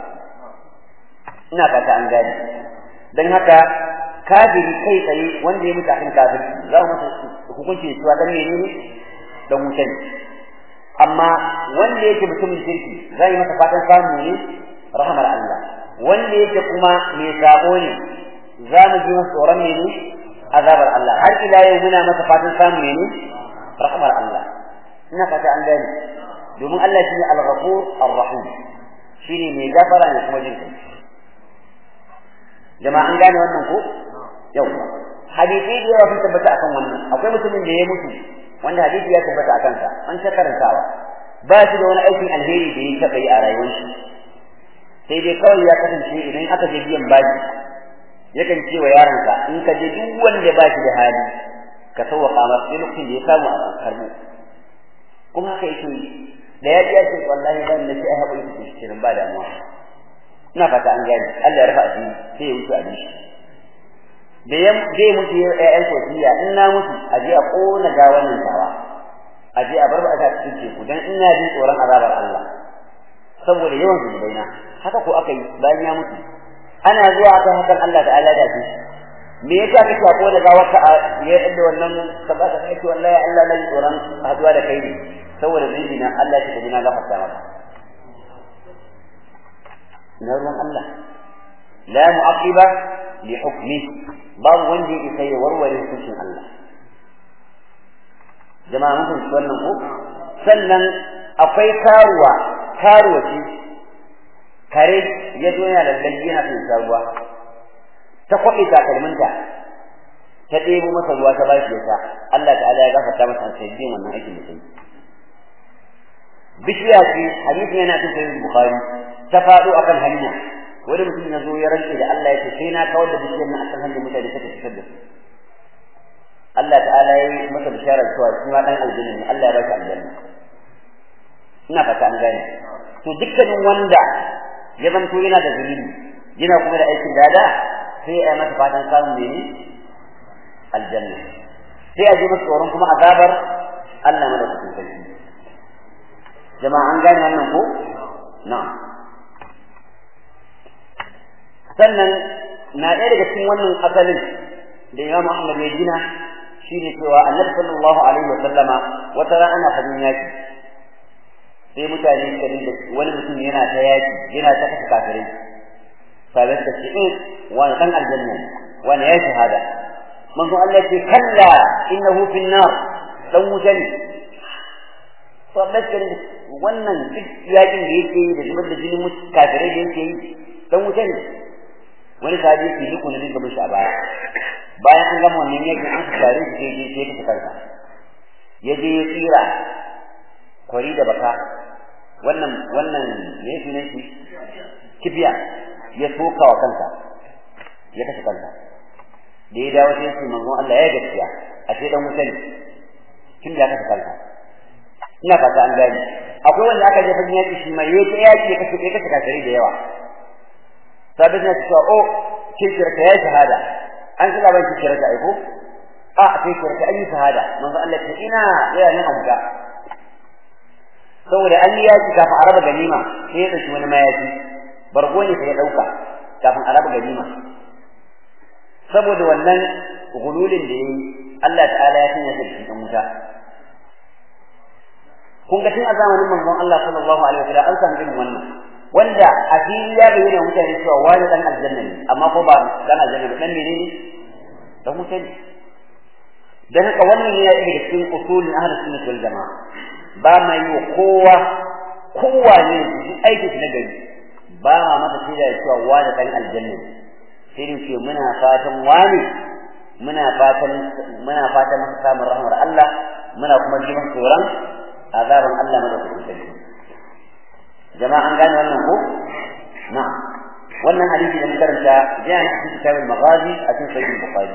ina fata an gane don haka kafiri kai tsaye wanda ya mutu akan kafirci za mu masa hukunci cewa dan menene dan wuta ne amma wanda yake mutumin kirki za yi masa fatan samu ne rahamar Allah wanda yake kuma mai sabo ne za mu ji masa tsoron ne azabar Allah har ila yau muna masa fatan samu ne rahamar Allah ina fata an gane domin Allah shine al-ghafur ar-rahim shine mai gafara ne kuma jin kai jama'a an gane wannan ko yawa hadisi da yawa sun tabbata akan wannan akwai mutumin da ya mutu wanda hadisi ya tabbata akan sa an ta karantawa ba shi da wani aikin alheri da ya taɓa yi a rayuwar shi sai dai kawai ya kasance idan aka je biyan bashi yakan ce wa yaronsa in ka je duk wanda ba shi da hali ka sauwaƙa masa sai lokacin da ya samu a karbu kuma haka yake yi da ya ji ya ce wallahi ban da shi ai haƙuri ku shirin ba damuwa ina fata an gane Allah ya rufa asiri sai ya wuce abin shi da ya zai mutu ya ƴaƴan kosiya in na mutu a je a ƙona gawanin tawa a je a bar ba a cikin teku dan ina jin tsoron azabar Allah saboda yawan zunubaina haka ko aka yi bayan ya mutu ana zuwa akan hakan Allah ta'ala da shi me yasa kake a ƙona gawar ka ya yadda wannan ka ba ka kai wallahi Allah na tsoron haduwa da kai ne saboda zunubi na Allah ya tafi na gafarta maka na ruwan Allah la mu'aqiba li hukmi babu wanda ya isa ya warware hukuncin Allah jama'a mun fahimci wannan ko sannan akwai karuwa karuwa ce kare ya zo yana lallai yana son sa ruwa ta kwaɓe takalminta ta ɗebo masa ruwa ta bashi ya sha Allah ta'ala ya gafarta masa an sai wannan aikin da sai bishiya ce hadisi yana cikin sahih bukhari ta faɗo akan hanya wani mutum ya zo ya rantse da Allah ya ce sai na kawar da bishiyar nan akan hanyar mutane suka fitar da su Allah ta'ala ya yi masa bisharar cewa shi ma dan aljanna ne Allah ya ba shi aljanna ina fata an gane to dukkanin wanda ya zanto yana da zunubi yana kuma da aikin dada sai ya masa fatan samun mene aljanna sai a ji masa tsoron kuma azabar Allah madaukakin sarki jama'a an gane wannan ko na'am sannan na ɗaya daga cikin wannan asalin da Imam Ahmad ya gina shine cewa Annabi sallallahu alaihi wa sallama wata rana ana fadin yaki sai mutane suka dinga wani mutum yana ta yaki yana ta kashe kafirai sabai suka ce in wani dan aljanna wani ya shahada manzo Allah ce kalla innahu fin nar dan wuta ne sabai suka wannan duk yakin da yake yi da zubar da jinin kafirai da yake yi dan wuta ne wani sahabi yake yi kuna dinga mishi a baya bayan an gama wannan yakin an tare shi je je ta kansa ya je ya tsira kwari da baka wannan wannan me yake ne shi kibiya ya soka wa kansa ya kashe kansa da ya dawo sai ce manzon Allah ya gaskiya a ce dan wuta ne tun da ya kashe kansa ina fata an gani akwai wanda aka je fadin yaki shi mai yake yaki ya kashe ya kashe kafiri da yawa sabin ya ce o kishirka ya shahada an kira ban kishirka ai ko a kishirka ayi shahada manzo Allah ce ina ya nan abuka saboda an yi yaki kafin a raba ganima sai ya dauki wani mayafi bargo ne sai ya dauka kafin a raba ganima saboda wannan gululin da yayi Allah ta'ala ya sanya shi cikin wuta kun ga tun a zamanin manzon Allah sallallahu alaihi wasallam an san irin wannan wanda a fili ya bayyana mutane cewa wani dan aljanna ne amma ko ba dan aljanna ba dan menene dan mutane dan haka wannan ne ya daga cikin usulin ahlus sunnah wal jamaa ba ma yi kowa kowa ne duk aiki na gari ba ma mata shaida da cewa wani dan aljanna ne sai dai ce muna fatan wani muna fatan muna fatan masa samun rahmar Allah muna kuma jiman tsoron azaban Allah madaukakin sarki jama'a an gane wannan ko na'am wannan hadisi da muka karanta jiya ne cikin kitabul maghazi a cikin sahih bukhari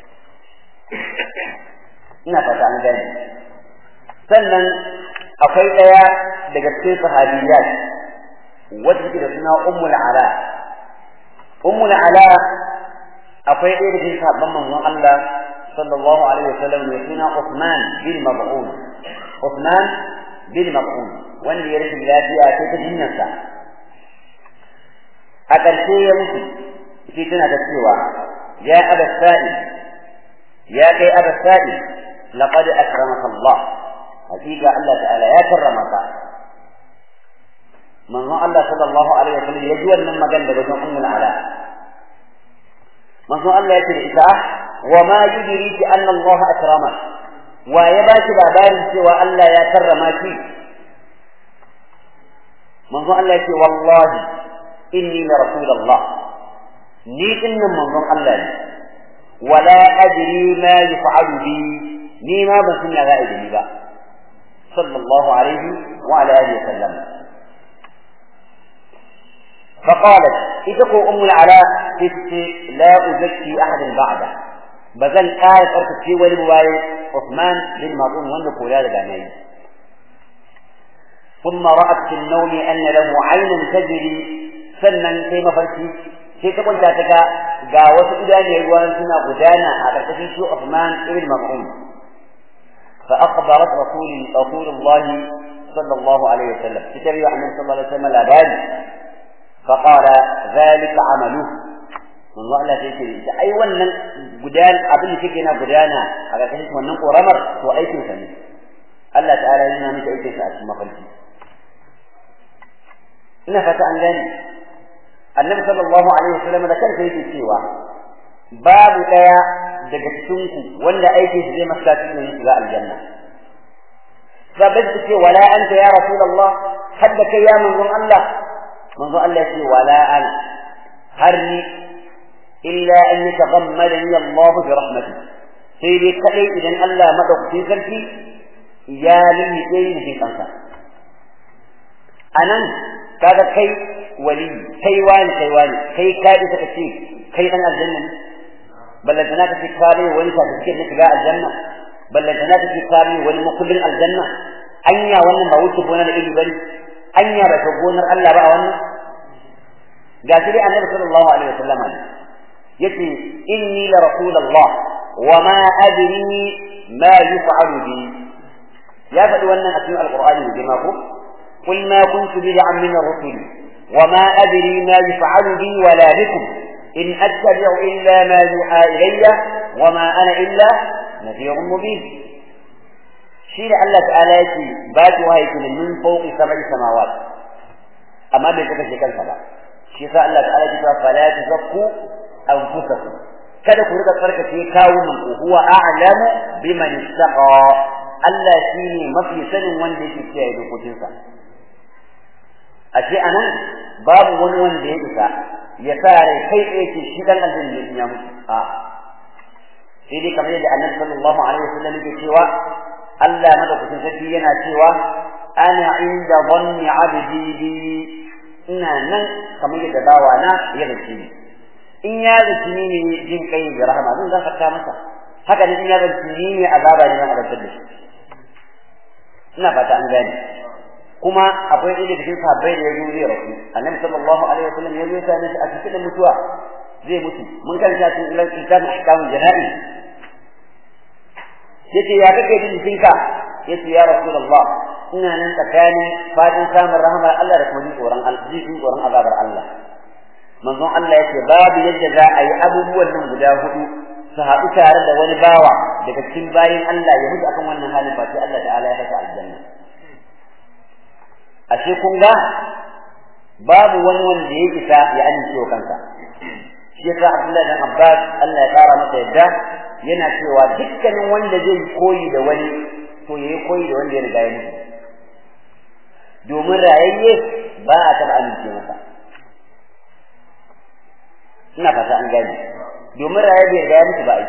ina fata an gane sannan akwai daya daga cikin sahabiyat wacce take da suna ummul ala ummul ala akwai ɗaya daga cikin sahabban manzon Allah sallallahu alaihi wasallam ne suna Uthman bin Mab'un Uthman bin Mab'un wanda ya rashin lafiya sai ta jinyarsa a ƙarshe ya mutu shi tana da cewa ya aba sa'i ya kai aba sa'i laqad akramaka Allah hakika Allah ta'ala ya karrama ka manzon Allah sallallahu alaihi wasallam ya ji wannan magana daga wajen ummul ala manzon Allah ya ce da ita wa ma yudriki anna Allah akrama wa ya ba shi labarin cewa Allah ya karrama shi manzon Allah ya ce wallahi inni la rasulullah ni dinnan manzon Allah ne wala adri ma yaf'alu bi ni ma ban san ya za'a da ba sallallahu alaihi wa ala alihi wasallam فقالت إذا أم العلاء قلت لا أزكي أحد بعده بزن آية أركض في ولي مبايع عثمان بن مظلوم وأنه قولاد الأمين ثم رأت في النوم أن له عينا تجري سنا كيما فرشي sai ta kwanta ta ga ga wasu idaniyar ruwan suna gudana a ƙarƙashin shi Uthman ibn Mas'ud fa akhbarat rasul rasulullah sallallahu alaihi wasallam kitabi annabi sallallahu alaihi wasallam labari fa qala zalika amalu mun Allah sai ce da ai wannan gudan abin da kike na gudana a ƙarƙashin wannan koramar to aikin sa ne Allah ta'ala yana miki aikin sa a cikin mafarki ina fata an gani annabi sallallahu alaihi wasallam da kansa yake cewa babu daya daga cikin ku wanda aikin shi zai masa cikin shiga aljanna sabai su ce wala anta ya rasulullah hadda kai ya manzon Allah manzon Allah ya ce wala ana har ni illa an yataghammadani Allah bi rahmatihi sai dai kadai idan Allah madaukakin sarki ya lulluɓe ni cikin kansa anan kaga kai wali kai wani kai wani kai ka isa ka ce kai dan aljanna ne ballantana ka ce ka bai wani certificate na shiga aljanna ballantana ka ce ka bai wani makullin aljanna anya wannan ba wuce gona da iri bane anya ba ta gonar Allah ba a wannan ga shi dai annabi sallallahu alaihi wasallam ne yace inni la rasulullah wa ma adri ma yuf'alu bi ya faɗi wannan a cikin alqur'ani ne jama'a ko قل ما كنت بدعا من الرسل وما أدري ما يفعل بي ولا بكم إن أتبع إلا ما يوحى إلي وما أنا إلا نذير مبين شيء الله تعالى يكي باتها يكون من فوق سبع سماوات أما بيتك شكل سبع شيء الله تعالى يكي فلا تزكوا أنفسكم kada ku rika tsarkake kawunan ku huwa a'lamu biman ittaqa Allah shine mafi sanin wanda yake kiyaye dokokinsa ashe anan babu wani wanda ya isa ya sa rai kai tsaye ce shi dan aljanna ne ya mutu a sai dai kamar yadda annabi sallallahu alaihi wasallam yake cewa Allah madaukakin sarki yana cewa ana inda dhanni abdi bi ina nan kamar yadda bawa na ya zace ni in ya zace ni ne jin kai da rahama zan gafarta masa haka ne in ya zace ni ne azaba ne zan azabtar da shi ina fata an gane kuma akwai ɗaya cikin sahabbai da ya zo zai rasu annabi sallallahu alaihi wasallam ya zo ya same shi a cikin mutuwa zai mutu mun karanta cikin ilal kitabul ahkamul jana'i yace ya kake jin jikinka yace ya rasulullah ina nan tsakanin fadin samun rahmar Allah da kuma jin tsoron jin tsoron azabar Allah manzon Allah yace babu yadda za a yi abubuwan nan guda hudu su haɗu tare da wani bawa daga cikin bayin Allah ya mutu akan wannan halin fa sai Allah ta'ala ya saka aljanna ashe kun ga babu wani wanda ya isa ya amince wa kansa shi yasa Abdullahi dan Abbas Allah ya kara masa yadda yana cewa dukkanin wanda zai koyi da wani to yayi koyi da wanda ya riga ya mutu domin rayayye ba a taɓa amince masa ina fata an gane domin rayayye bai riga ya mutu ba ai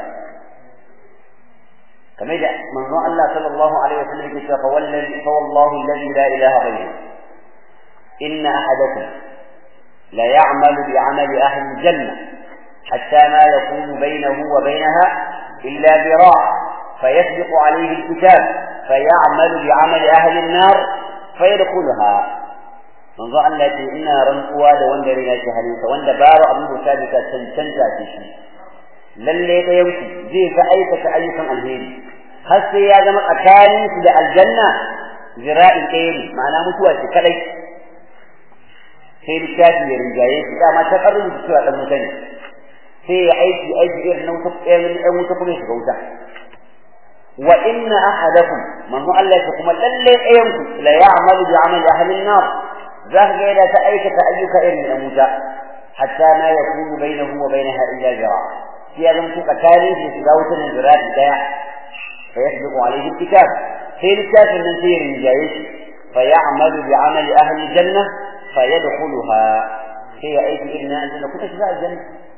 kamar da manzon Allah sallallahu alaihi wasallam yake cewa fa wallahi fa wallahu alladhi la ilaha ghayruhu inna ahadakum la ya'malu bi 'amali ahli al-jannah hatta ma yakunu bainahu wa bainaha illa dira' فيسبق عليه الكتاب فيعمل بعمل أهل النار فيدخلها من ظن التي إنا رنقوا لوند رنا شهرين وند بار أبو ثابتة تنتنتا تشي lalle da yauki zai ga aikata ayyukan alheri har sai ya zama tsakanin su da aljanna zira'in ɗaya ne ma'ana mutuwa ce kadai sai littafi ya rinjaye shi dama ta karin da cewa dan mutane sai ya aiki aiki irin nan wuta ɗan wuta kuma shiga wuta wa inna ahadakum manzo Allah ya kuma lalle ɗayan ku la ya'malu bi amali ahli an-nar za ka ga yana ta aikata ayyuka irin na wuta hatta ma yakunu bainahu wa bainaha illa jira' ya zama suka tare shi shiga wutar nan zirafi daya fa yasbiqu alayhi alkitab sai littafin nan sai rinjaye shi fa ya'malu bi amali ahli janna fa yadkhuluha sai ya aiki irin nan aljanna kuka shiga aljanna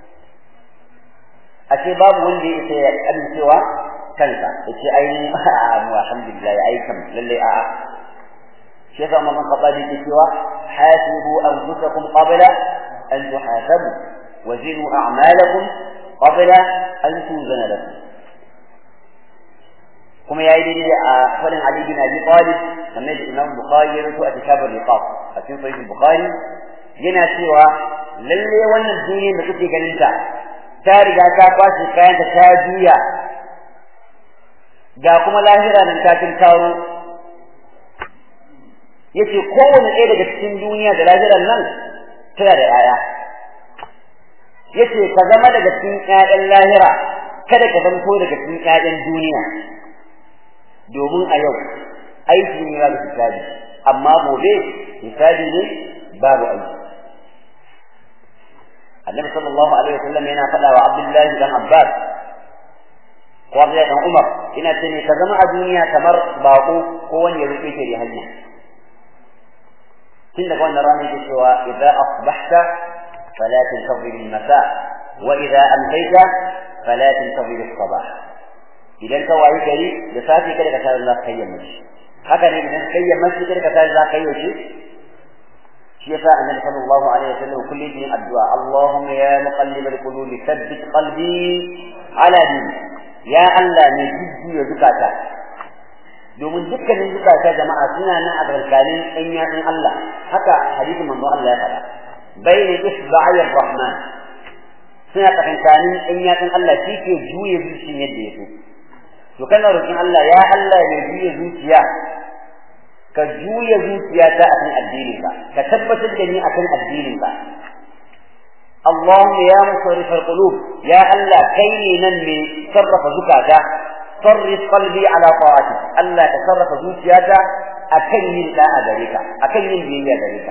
ashe babu wanda ya sai ya amincewa kansa yace ai mu alhamdulillah ai kam lalle a shi yasa mamman qadi ke cewa hasibu anfusakum qabla an tuhasabu wazinu a'malakum قبل أن توزن لكم كما يأيدي فلن علي بن أبي طالب كما يجب الإمام البخاري يرسو أتشاب الرقاب أتين صحيح البخاري yana cewa lalle wannan duniyar da kuke ganin ta ta riga ta kwashe kayan ta ta juya ga kuma lahira nan ta kin taro yace kowane ɗaya daga cikin duniya da lahiran nan tana da 'ya'ya yace ka zama daga cikin ƴaƴan lahira kada ka zanto daga cikin ƴaƴan duniya domin a yau aiki ne babu hisabi amma gobe hisabi ne babu aiki annabi sallallahu alaihi wasallam yana faɗa wa abdullahi dan abbas ko abdullahi dan umar ina ce ne ka zama a duniya kamar baƙo ko wani ya rufe ke da hanya tun daga wannan rana yake cewa idza asbahta fala tantazir al-masa wa idza amsayta fala tantazir as-sabah idan ka wayi gari da safi kada ka tare za ka yi yammaci haka ne idan kai yammaci kada ka tare za ka yi yaushe shi yasa annabi sallallahu alaihi wasallam kullum yin addu'a Allahumma ya muqallibal qulub thabbit qalbi ala dini ya Allah ne jijjiya zukata domin dukkanin zukata jama'a suna nan a tsakanin ɗan yatsun Allah haka hadisin manzo Allah ya faɗa bayna isba'i rahman suna tsakanin ɗan yatsun Allah shi ke juye zuciyar yadda ya so to kana roƙin Allah ya Allah ne juye zuciya ka juya zuciyata akan addinin ka ka tabbatar da ni akan addinin ka اللهم يا مصرف القلوب يا الله كيني ننمي صرف زكاتا صرف قلبي على طاعتك الله تصرف زوجياتا أكين لا أدريك أكين بي أدريك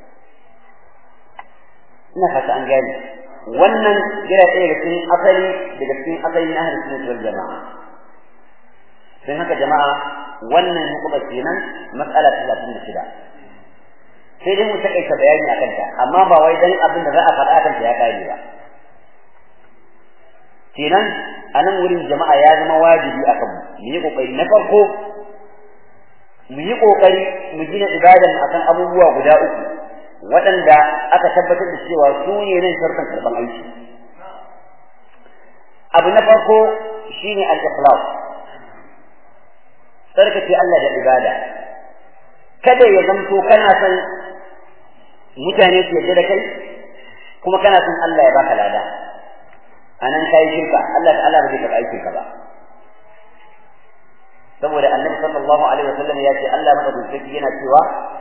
نفس أن قال wannan yana ɗaya daga cikin asali daga cikin asali na ahlus sunnah wal jama'a sai haka jama'a wannan hukumar kenan mas'ala 36 sai dai mu takaita bayani akan ta amma ba wai dan abin da za a faɗa akan ta ya kare ba kenan a nan wurin jama'a ya zama wajibi akan mu mu yi kokari na farko mu yi kokari mu gina ibadan akan abubuwa guda uku waɗanda aka tabbatar da cewa su ne nan sharkan karban aiki abu na farko shine al-ikhlas tsarkake Allah da ibada kada ya zamto kana son mutane su yarda da kai kuma kana son Allah ya baka lada anan kai shirka Allah ta'ala ba zai karɓi aikin ka ba saboda annabi sallallahu alaihi wasallam ya ce Allah madaukakin yana cewa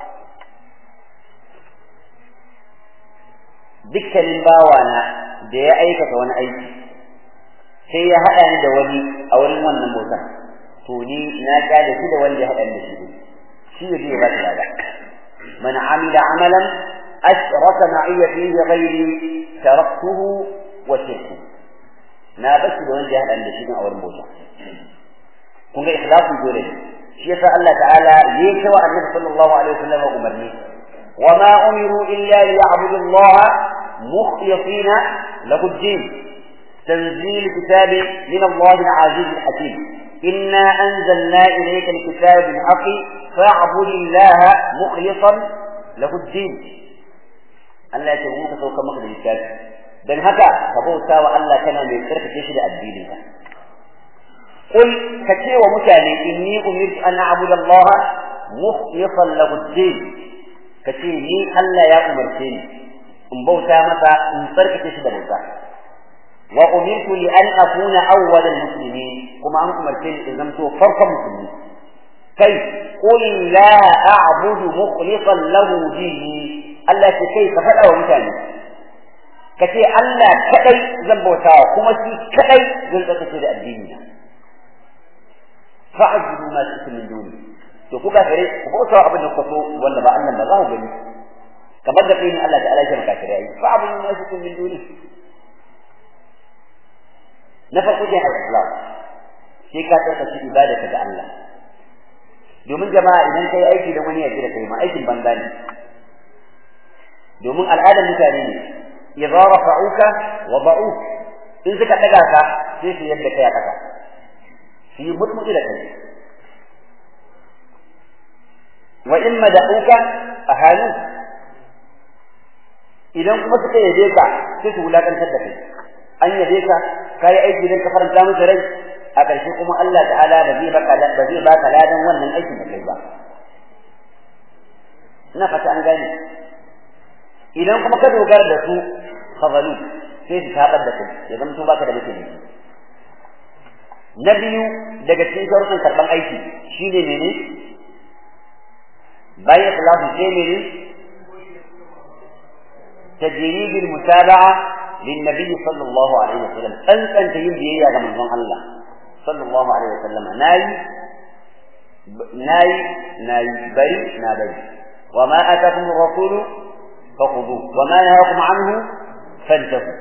dukkanin bawana da ya aikata wani aiki sai ya haɗa ni da wani a wurin wannan bautan to ni na gane shi da wanda ya haɗa da shi shi ne zai ba shi lada man amila amalan ashraka ma'iya fihi ghairi taraktuhu wa shirku na bashi da wanda ya haɗa da shi a wurin bauta kun ga ikhlasu dole ne shi yasa Allah ta'ala ya ce wa Annabi sallallahu alaihi wasallam umarni وما أمروا إلا ليعبدوا الله مخلصين له الدين تنزيل كتاب من الله العزيز الحكيم إنا أنزلنا إليك الكتاب بالحق فاعبد الله مخلصا له الدين Allah ya ce mu ka sauka maka da littafi dan haka ka bauta wa Allah kana mai tsarkake shi da addinin ka qul ka ce wa mutane inni umirtu an a'budu Allah mukhlishan lahu ad-din ka ce ni Allah ya umarce ni in bauta masa in tsarkake shi da bauta wa umirtu li an akuna awwal al-muslimin kuma an umarce ni in zamto farkon musulmi kai qul la a'budu mukhlishan lahu dini Allah ce kai ka faɗa wa mutane ka ce Allah kadai zan bautawa kuma shi kadai zan tsarkake da addini na fa'budu ma shi'tum min duni to kuka gare ku bautawa abin da kuka so wanda ba Allah ba za ku gani kamar da kai Allah ta'ala ya maka kare yi fa'budu ma shi'tum min duni na farko dai al-islam sai ka tsarkake ibadaka ga Allah domin jama'a idan kai aiki da wani ya da kai ma aikin banza ne domin al'adar mutane ne idza rafa'uka wa ba'uk in suka daga ka sai su yadda kai a kasa su yi mutmuti da kai wa in mada'uka ahanu idan kuma suka yabe ka sai su wulakantar da kai an yabe ka kai aiki don ka faranta musu rai a ƙarshe kuma Allah ta'ala ba zai baka ba zai baka ladan wannan aikin da kai ba ina fata an gane idan kuma ka dogara da su fazalu sai su tabar da kai ya zama baka da mutum na biyu daga cikin sharuɗin karɓar aiki shine mene bayan ikhlasu sai mene تجريد المتابعة للنبي صلى الله عليه وسلم أنت أنت يمدي يا من الله صلى الله عليه وسلم ناي ناي ناي بري نابري وما أتاكم الرسول فخذوه وما نهاكم عنه فانتهوا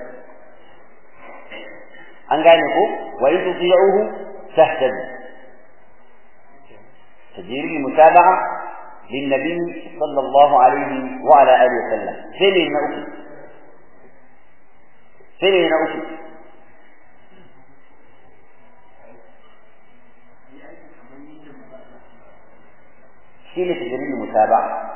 an gane ko wa in tuti'uhu tahtadu tajiri mutaba'a للنبي صلى الله عليه وعلى آله وسلم سنة نأكل سنة نأكل شيء تجري المتابعة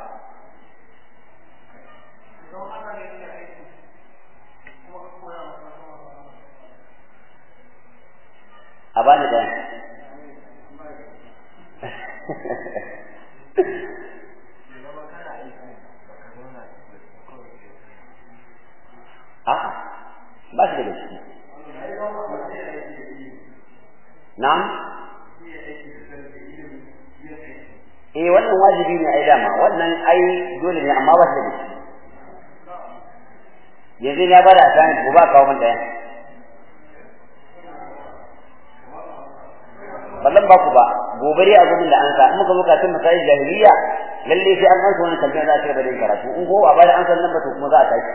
أباني ده a'a ba shi daga ciki na'am eh wannan wajibi ne ai dama wannan ai dole ne amma ba shi daga ciki yanzu ya bada asani ko ba kawo min daya ballan ba ku ba gobe dai a gudun da an sa in muka zo kafin masayin jahiliya lalle sai an ansa wannan tambayar za a cigaba da yin karatu in ko a bada an san nan ba to kuma za a tashi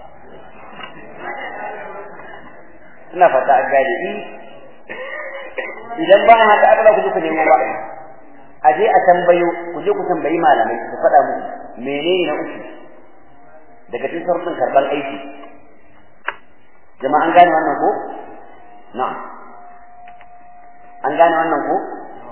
ina fata a gane in idan ba haka aka ku je ku nemo ba a je a tambayo ku je ku tambayi malamai su faɗa muku menene na uku daga cikin sarfin karɓar aiki jama'a an gane wannan ko na'am an gane wannan ko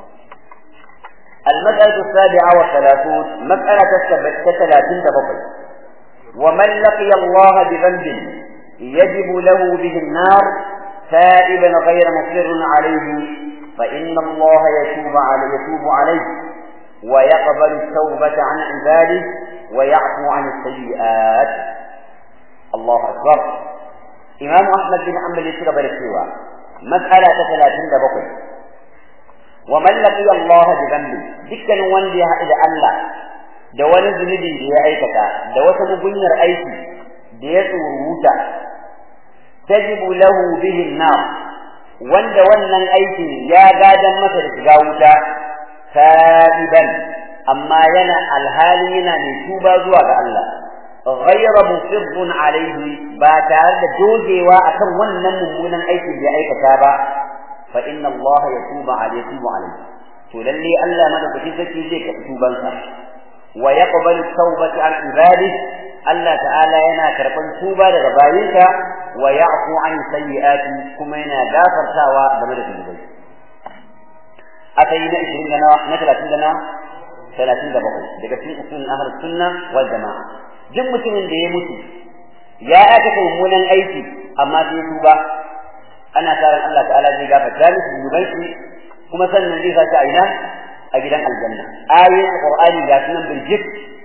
المسألة السابعة والثلاثون مسألة ثلاثين دبقي ومن لقي الله بذنب يجب له به النار تائبا غير مصر عليه فإن الله يتوب عليه يتوب عليه ويقبل التوبة عن عباده ويعفو عن السيئات الله أكبر إمام أحمد بن حنبل يشرب السوى مسألة ثلاثين دبقي ومن لقي الله بذنب دكا وندي إلى الله da wani zunubi da ya aikata da wata mugunyar aiki da ya tsoruta tajibu lahu bihi nar wanda wannan aikin ya gadan masa da shiga wuta sa'iban amma yana alhali yana mai tuba zuwa ga Allah ghayra musibbun alaihi ba tare da dogewa akan wannan mummunan aikin da ya aikata ba fa inna Allah yatubu alaihi yatubu alaihi to lalle Allah madaukakin sarki zai ka tubansa wa yaqbalu tawbata an ibadihi Allah ta'ala yana karban tuba daga bayinka wa ya'fu an sayyi'ati kuma yana gafartawa game da zunubai akai na 20 da nawa na 30 da nawa 37 daga cikin usul ahlus sunna wal jamaa duk mutumin da ya mutu ya aikata mummunan aiki amma sai tuba ana tsaron Allah ta'ala zai gafarta mishi zunubai shi kuma sannan zai sa a ina a gidan aljanna ayoyin qur'ani ga sunan birjik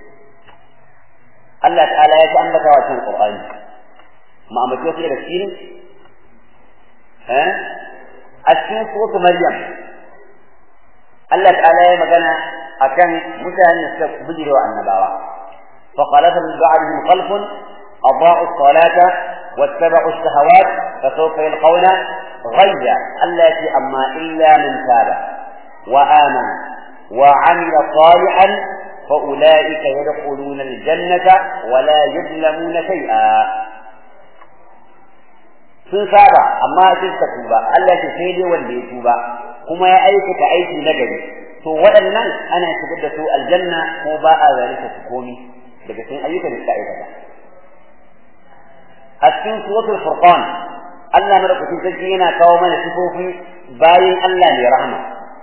Allah ta'ala ya ci ambata wa cikin qur'ani ma ambaci wasu daga cikin eh a cikin suratul maryam Allah ta'ala ya magana akan mutanen da suka bijire wa annabawa fa qalata min ba'dihim khalfun أضاعوا الصلاة واتبعوا الشهوات فسوف يلقون غيا التي أما إلا من تاب وآمن وعمل صالحا فأولئك يدخلون الجنة ولا يظلمون شيئا sun saba amma sun ka tuba Allah ce sai dai wanda ya tuba kuma ya aikata aiki na gari to waɗannan ana shigar da su aljanna ko ba a zalika su komi daga cikin ayyukan da suka aikata a cikin suratul furqan Allah madaukakin sarki yana kawo mana sifofi bayan Allah ne rahama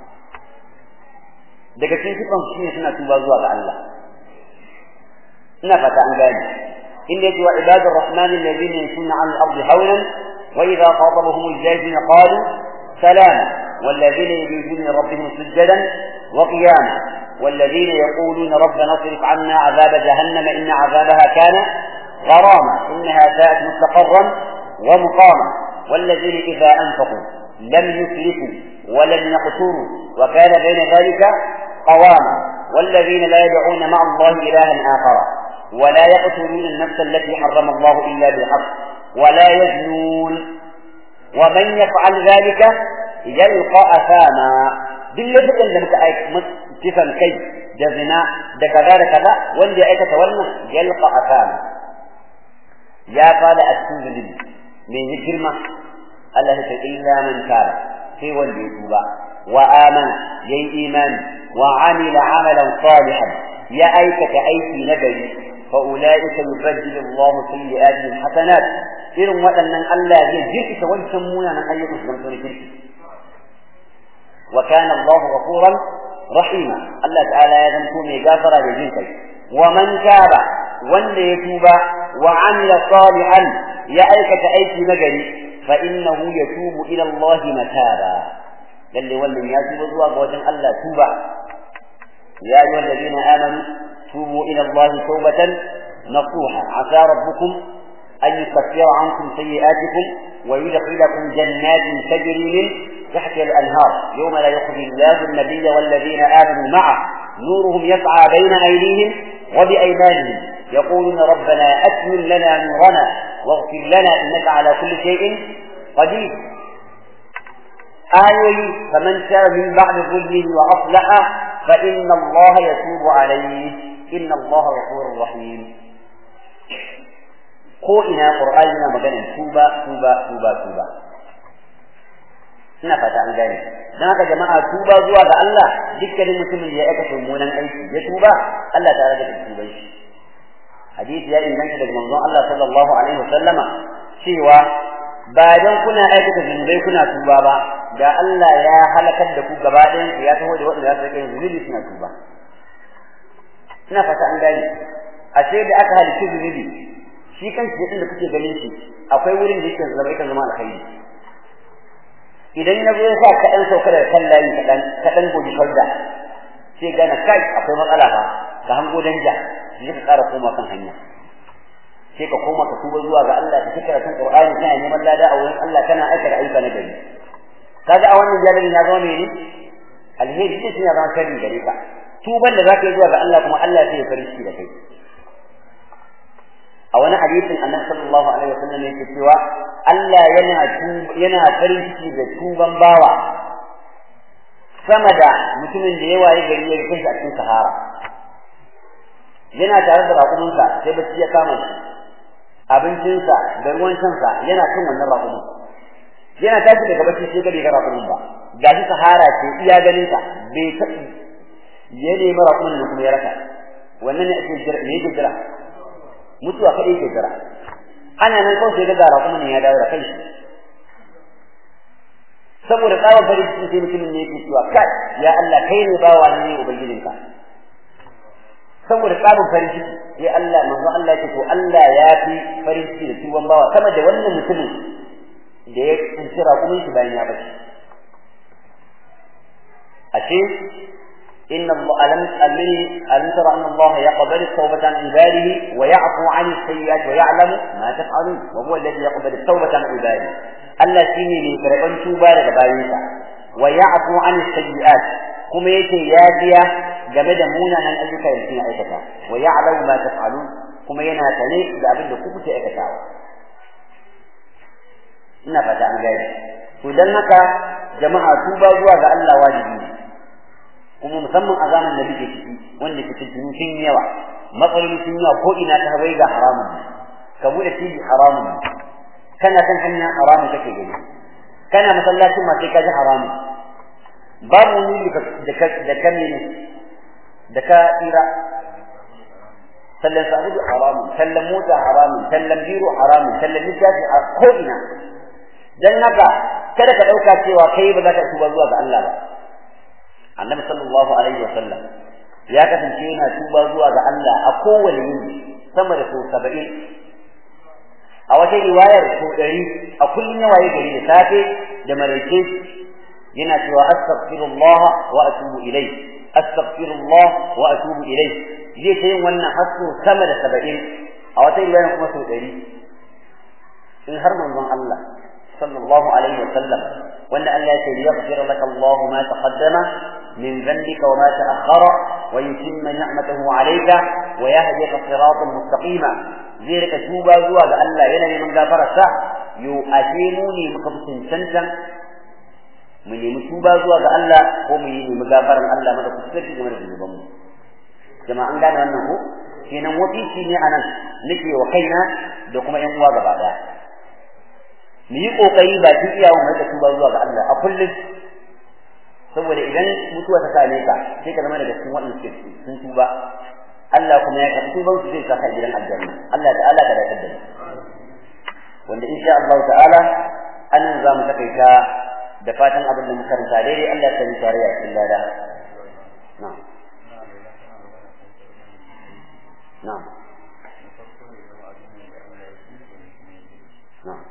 daga cikin sifan shi ne suna tuba zuwa ga Allah ina fata an gane inda yake wa ibadur rahman alladhina yamshuna 'ala al-ardi hawlan wa idha khatabahum al-jahiluna qalu salama والذين يبيتون لربهم سجدا وقياما والذين يقولون ربنا اصرف عنا عذاب جهنم ان عذابها كان غراما انها ساءت مستقرا ومقاما والذين اذا انفقوا لم يسرفوا ولم يقتروا وكان بين ذلك قواما والذين لا يدعون مع الله إلها آخر ولا يقتلون النفس التي حرم الله إلا بالحق ولا يزنون ومن يفعل ذلك يلقى أثاما باللفظ لم كفن كي جزنا دكذا كذا وندي أيك تولنا يلقى أثاما يا قال أسكن من الجرمة الله إلا من تاب في ولي توبا وآمن يي إيمان وعمل عملا صالحا ya aikata aiki na gari fa ulaika yubaddilu Allahu sayyi'atihim hasanat irin waɗannan Allah zai jirkita wancan munanan ayyukan su zanto na kirki wa kana Allahu ghafuran rahima Allah ta'ala ya zanto mai gafara da jin kai wa man taba wanda ya tuba wa amila salihan ya aikata aiki na gari fa innahu yatubu ila Allah mataba lalle wannan ya tuba zuwa ga wajen Allah tuba ya ayyuhal ladina amanu tubu ila Allah tawbatan nasuha asa rabbukum an yukaffira ankum sayi'atikum wa yudkhilakum jannatin tajri min تحتها الأنهار يوم لا يخزي الله النبي والذين آمنوا معه نورهم يسعى بين أيديهم وبأيمانهم يقولون ربنا أتمن لنا نورنا واغفر لنا إنك على كل شيء قدير آية فمن تاب من بعد ظلمه وأصلح فإن الله يتوب عليه إن الله غفور رحيم ko ina qur'ani na maganin tuba tuba tuba tuba ina fata an gane dan haka jama'a tuba zuwa ga Allah dukkanin mutumin da ya aikata mummunan aiki ya tuba Allah ta rage tuban shi hadisi ya inganta daga manzon Allah sallallahu alaihi wasallama cewa ba dan kuna aikata zunubai kuna tuba ba da Allah ya halakar da ku gaba ɗayan ku ya taho da waɗanda za su rike zunubi suna tuba ina fata an gane ashe da aka halicci zunubi shi kanshi inda kuke ganin shi akwai wurin da yake zama yake zama alkhairi idan na zo ya sa ka ɗan sauka daga kan layi kaɗan ka ɗan goji farda sai gana kai akwai matsala fa ka hango danja sai ka ƙara koma kan hanya sai ka koma ka tuba zuwa ga Allah ka kira kan Qur'ani kana neman lada a wurin Allah kana aikata ayyuka na gari kaga a wannan jami'in ya zama mene alheri sai ya zama sharri gare ka tuban da zaka yi zuwa ga Allah kuma Allah sai ya farin ciki da kai a wani hadisin annabi sallallahu alaihi wasallam yake cewa Allah yana yana farin ciki da tuban bawa sama da mutumin da yawa ya gari ya kai a cikin sahara yana tare da raƙuminsa sai bacci ya kama shi abincinsa da ruwan shansa yana cin wannan raƙumin yana tashi daga bacci sai gari ga raƙumin ba gashi sahara ce iya ganin sa bai taɓa ya nemi raƙumin da kuma ya rasa wannan ne ake jira ne yake jira mutuwa kaɗai ke jira ana nan kawai sai ga raƙumin ne ya dawo da kai saboda tsawon farin cikin sai mutumin ne yake cewa kai ya Allah kai ne bawa ne ubangijinka saboda tsabin farin ciki sai Allah manzo Allah yake to Allah ya fi farin ciki da tuban bawa sama da wannan mutumin da ya tsinci raƙumin shi bayan ya bace ashe إن الله ألم ألم ألم ترى أن الله يقبل التوبة عن عباده ويعفو عن السيئات ويعلم ما تفعلون وهو الذي يقبل التوبة عن عباده Allah shi ne mai karɓar tuba daga bayansa wa ya'fu an sayyi'at kuma yake yafiya game da munanan ayyuka da suke aikata wa ya'lamu ma taf'alun kuma yana sane da abin da kuke aikatawa ina fata an gane to dan haka jama'a tuba zuwa ga Allah wajibi ne kuma musamman a zamanin da muke ciki wanda ke cikin sun yawa matsaloli sun yawa ko ina ta bai ga haramun ka bude tv haramun kana kan hanya haramun kake gani kana masallacin ma sai ka ji haramun babu wani da ka da ka ne da ka tsira sallan sa'udu haramun sallan mota haramun sallan biro haramun sallan littafi a ko ina dan haka kada ka dauka cewa kai ba za ka tuba zuwa ga Allah ba annabi sallallahu alaihi wa sallam ya kasance yana tuba zuwa ga Allah a kowane yini sama da sau saba'in a wata riwayar sau ɗari a kullum ya waye gari da safe da maraice yana cewa astaghfirullah wa atubu ilai astaghfirullah wa atubu ilai zai ta yin wannan hasso sama da saba'in a wata riwayar kuma sau ɗari in har manzon Allah sallallahu alaihi wa sallam wanda Allah ya ce yaghfir laka Allah ma taqaddama من ذنبك وما تأخر ويتم نعمته عليك ويهديك صراطا مستقيما ذلك توبا زوا ga Allah yana neman gafararsa yo ashe mu ne muka fi cancantan mu nemi tuba zuwa ga Allah ko mu yi nemi gafaran Allah mada kusurci game da zunuban mu jama'a an gane wannan ko kenan wasiki ne anan nake wa kaina da kuma yan uwa gaba daya mu yi kokari ba ki iyawa mu da tuba zuwa ga Allah a kullum saboda idan mutuwa ta same ka sai ka zama daga cikin waɗanda suke sun tuba Allah kuma ya karɓi tuban su zai saka gidan aljanna Allah ta'ala ka dakatar da wanda insha Allah ta'ala anan za mu takaita da fatan abin da muka karanta daidai Allah ya sani tare a cikin lada na'am na'am na'am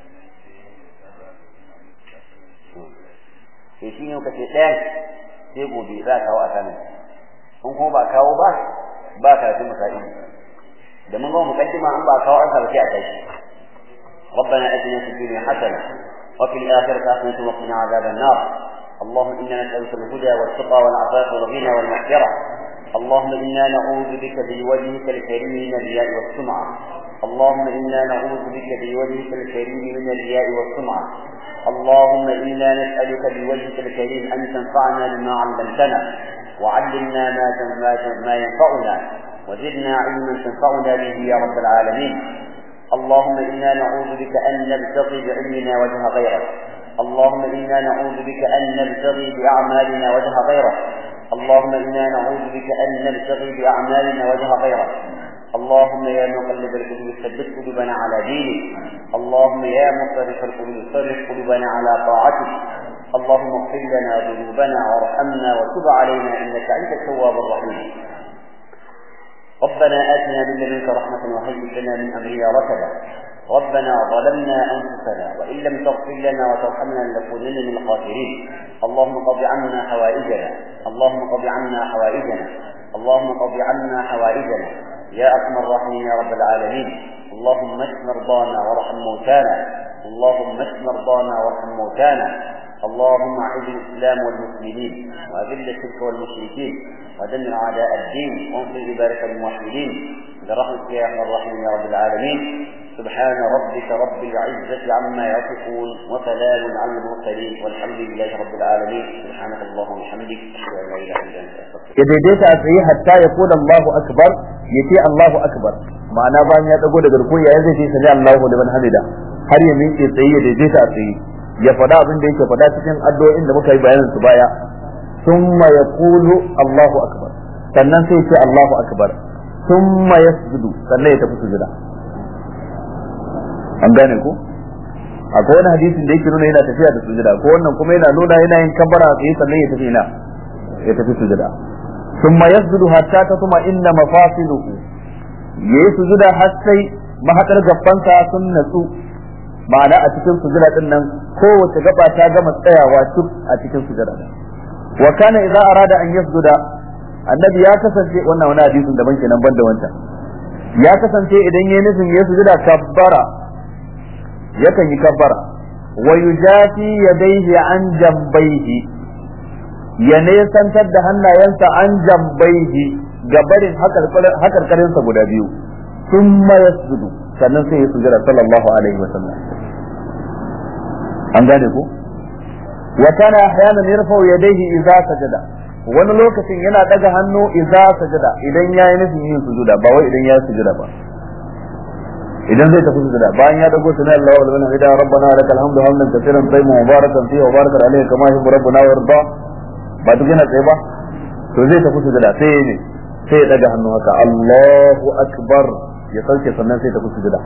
sai shi ne kace ɗayan sai gobe za a kawo a sanin in kuma ba kawo ba ba karatun misali da mun ga mukaddima an ba kawo an sa sai a tashi ربنا اتنا في الدنيا حسنه وفي الاخره حسنه وقنا عذاب النار اللهم انا نسالك الهدى والتقى والعفاف والغنى والمغفره اللهم انا نعوذ بك بوجهك الكريم من الرياء والسمعه اللهم انا نعوذ بك بوجهك الكريم من الرياء والسمعه اللهم انا نسالك بوجهك الكريم ان تنفعنا بما علمتنا وعلمنا ما ما ينفعنا وزدنا علما تنفعنا به يا رب العالمين اللهم انا نعوذ بك ان نبتغي بعلمنا وجه غيرك اللهم انا نعوذ بك ان نبتغي باعمالنا وجه غيرك اللهم انا نعوذ بك ان نبتغي باعمالنا وجه غيرك اللهم يا مقلب القلوب ثبت قلوبنا على دينك اللهم يا مصرف القلوب صرف قلوبنا على طاعتك اللهم اغفر لنا ذنوبنا وارحمنا وتب علينا انك انت التواب الرحيم ربنا آتنا من لدنك رحمة وهيئ لنا من أمرنا رشدا ربنا ظلمنا أنفسنا وإن لم تغفر لنا وترحمنا لنكونن من الخاسرين اللهم قض عنا حوائجنا اللهم قض عنا حوائجنا اللهم قض عنا حوائجنا يا أرحم الراحمين يا رب العالمين اللهم اشف مرضانا وارحم موتانا اللهم اشف مرضانا وارحم موتانا اللهم اعز الاسلام والمسلمين واذل الشرك والمشركين ودمر اعداء الدين وانصر عبادك الموحدين برحمتك يا ارحم الراحمين يا رب العالمين سبحان ربك رب العزة عما يصفون وسلام على المرسلين والحمد لله رب العالمين سبحانك اللهم وبحمدك اشهد ان لا اله الا انت استغفرك ya daidaita a tsaye hatta ya kula Allahu akbar ya ce Allahu akbar ma'ana bayan ya dago daga rukun yayin zai ce sami Allahu liman hamida har ya miƙe tsaye ya daidaita a tsaye ya faɗa abin da yake faɗa cikin addu'o'in da muka yi bayanin su baya thumma yaqulu Allahu akbar sannan sai ce Allahu akbar thumma yasjudu sannan ya tafi sujuda an gane ku akwai wani hadisin da yake nuna yana tafiya da sujuda ko wannan kuma yana nuna yana yin kabbara tsaye sannan ya tafi ina ya tafi sujuda thumma yasjudu hatta tatma inna mafasiluhu yayi sujuda har sai mahadar gabbansa sun natsu ma'ana a cikin sujuda din nan kowace gaba ta gama tsayawa duk a cikin sujuda wa kana idza arada an yasjuda annabi ya kasance wannan wani hadisin daban kenan banda wancan ya kasance idan yayi nufin yayi sujuda kabbara yakan yi kabbara wa yujafi yadayhi an jambayhi ya nesantar da hannayensa an jambayhi gabarin hakarkarinsa guda biyu ثم يسجد sannan sai ya sujada sallallahu alaihi wa sallam an gane ko wa kana ahyanan yarfa'u yadayhi idza sajada wani lokacin yana daga hannu idza sajada idan yayi nufin yin sujuda ba wai idan ya sujuda ba idan zai tafi sujuda bayan ya dago sunan Allah wal mana hida rabbana lakal hamdu hamdan katsiran tayyiban mubarakan fihi wa barakan alayhi kama yuhibbu rabbuna wa yarda ba duk yana tsaye ba to zai tafi sujuda sai ne sai ya daga hannu haka Allahu akbar ya sauke sannan sai tafi sujuda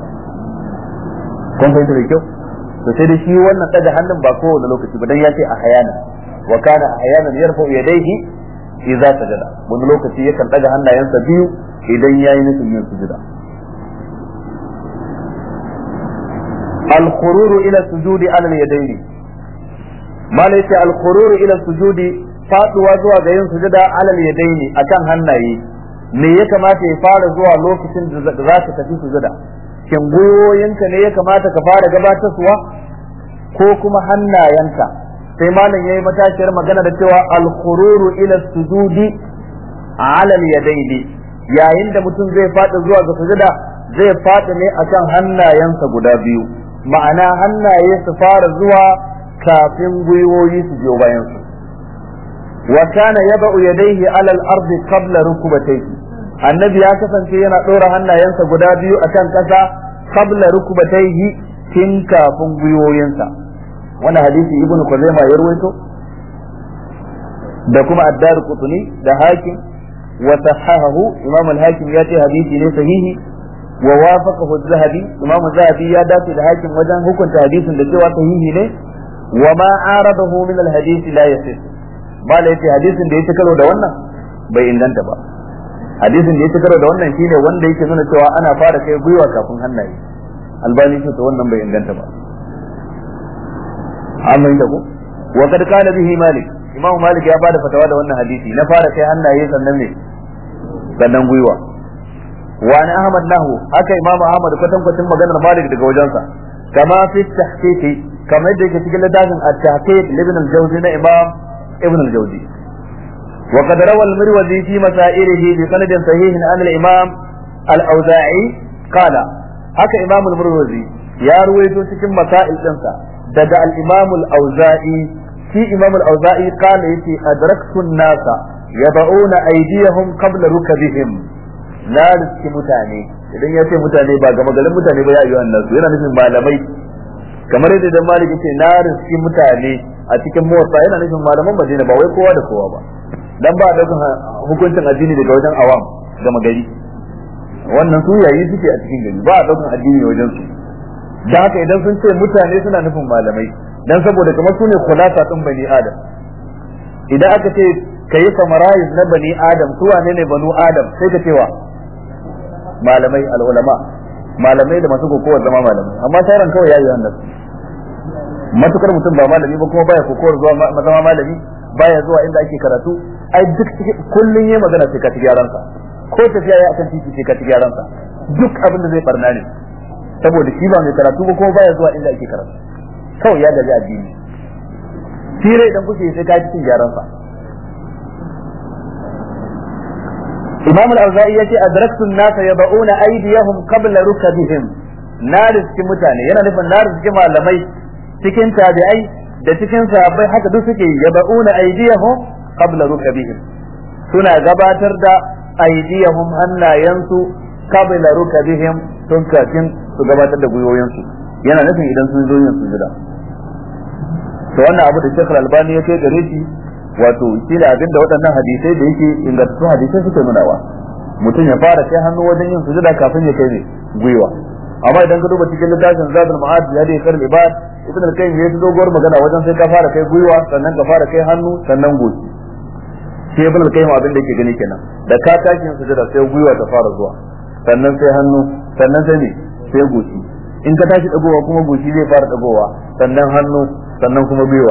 kun fahimta da kyau to sai dai shi wannan daga hannun ba kowane lokaci ba dan ya ce a hayana wa kana ahyanan yarfa yadayhi idza sajada wani lokaci yakan daga hannayensa biyu idan yayi nufin yin sujuda الخرور الى السجود على اليدين ما ليس الخرور الى السجود faduwa zuwa ga yin sujuda alal yadaini akan hannaye me ya kamata ya fara zuwa lokacin da za ka tafi sujuda shin gwiwoyinka ne ya kamata ka fara gabatarwa ko kuma hannayenka sai malam yayi matashiyar magana da cewa al-khururu ila sujudi ala al-yadaini yayin da mutum zai fada zuwa ga sujuda zai fada ne akan hannayensa guda biyu ma'ana hannaye su fara zuwa kafin gwiwoyi su biyo bayan su wa kana yada'u yadayhi ala al-ardi qabla rukbatayhi annabi ya kasance yana ɗora hannayensa guda biyu akan ƙasa qabla rukbatayhi tun kafin gwiwoyinsa wannan hadisi ibnu kuzaima ya rawaito da kuma addar qutni da hakim wa sahahahu imam al-hakim ya ce hadisi ne sahihi wa wafaqahu az-zahabi imam az-zahabi ya dace da hakim wajen hukunta hadisin da cewa sahihi ne wa ma aradahu min al-hadith la yasih mala yace hadisin da ya karo da wannan bai inganta ba hadisin da ya karo da wannan shine wanda yake nuna cewa ana fara kai gwiwa kafin hannaye albani ce to wannan bai inganta ba amma inda ku wa kad kana bihi malik imam malik ya bada fatawa da wannan hadisi na fara kai hannaye sannan ne sannan gwiwa wa an ahmad nahu haka imam ahmad kwatan kwatin maganar malik daga wajensa kama fi tahqiqi kamar da yake cikin littafin at-tahqiq ibn al-jawzi na imam ibn al-jawzi wa qad rawa al-mirwazi fi masailihi bi sanadin sahihin an al-imam al-awza'i qala haka imam al-mirwazi ya ruwaito cikin masail dinsa daga al-imam al-auza'i shi imam al-auza'i qala yace adraktu an-nasa yad'una aydiyahum qabla rukabihim na riski mutane idan ya ce mutane ba gama garin mutane ba ya yi wannan su yana nufin malamai kamar yadda dan malik yace na riski mutane a cikin motsa yana nufin malaman madina ba wai kowa da kowa ba dan ba da hukuncin addini daga wajen awam gama gari wannan su yayi suke a cikin gari ba a daukan addini wajen su da haka idan sun ce mutane suna nufin malamai dan saboda kamar su ne kulasa din bani adam idan aka ce ka yi samarais na bani adam su wane ne banu adam sai ka cewa malamai al'ulama malamai da masu kokowar zama malamai amma sauran kawai yayi wannan matukar mutum ba malami ba kuma baya kokowar zuwa zama malami baya zuwa inda ake karatu ai duk kullun yayi magana sai ka ci gyaran sa ko tafiya ya akan titi sai ka ci gyaran sa duk abin da zai barna ne saboda shi ba mai karatu ba kuma baya zuwa inda ake karatu kawai ya gaji addini fira idan kuke sai ka ci cin gyaran sa imam al-auza'i yace adraktu an-nasa yad'una aydiyahum qabla rukabihim na riski mutane yana nufin na riski malamai cikin tabi'ai da cikin sahabbai haka duk suke yad'una aydiyahum qabla rukabihim suna gabatar da aydiyahum hannayensu qabla rukabihim tun kafin su gabatar da gwiwoyinsu yana nufin idan sun zo yin sujuda to wannan abu da Sheikh Al-Albani ya kai gare shi wato shi ne abin da waɗannan hadisai da yake ingantattun hadisai suke nunawa mutum ya fara kai hannu wajen yin sujuda kafin ya kai ne gwiwa amma idan ka duba cikin littafin zadul ma'ad ya da kar ibad ibn al-qayyim ya yi doguwar magana wajen sai ka fara kai gwiwa sannan ka fara kai hannu sannan goshi sai ibn al-qayyim abin da yake gani kenan da ka tashi yin sujuda sai gwiwa ta fara zuwa sannan sai hannu sannan sai ne sai goshi in ka tashi dagowa kuma goshi zai fara dagowa sannan hannu sannan kuma gwiwa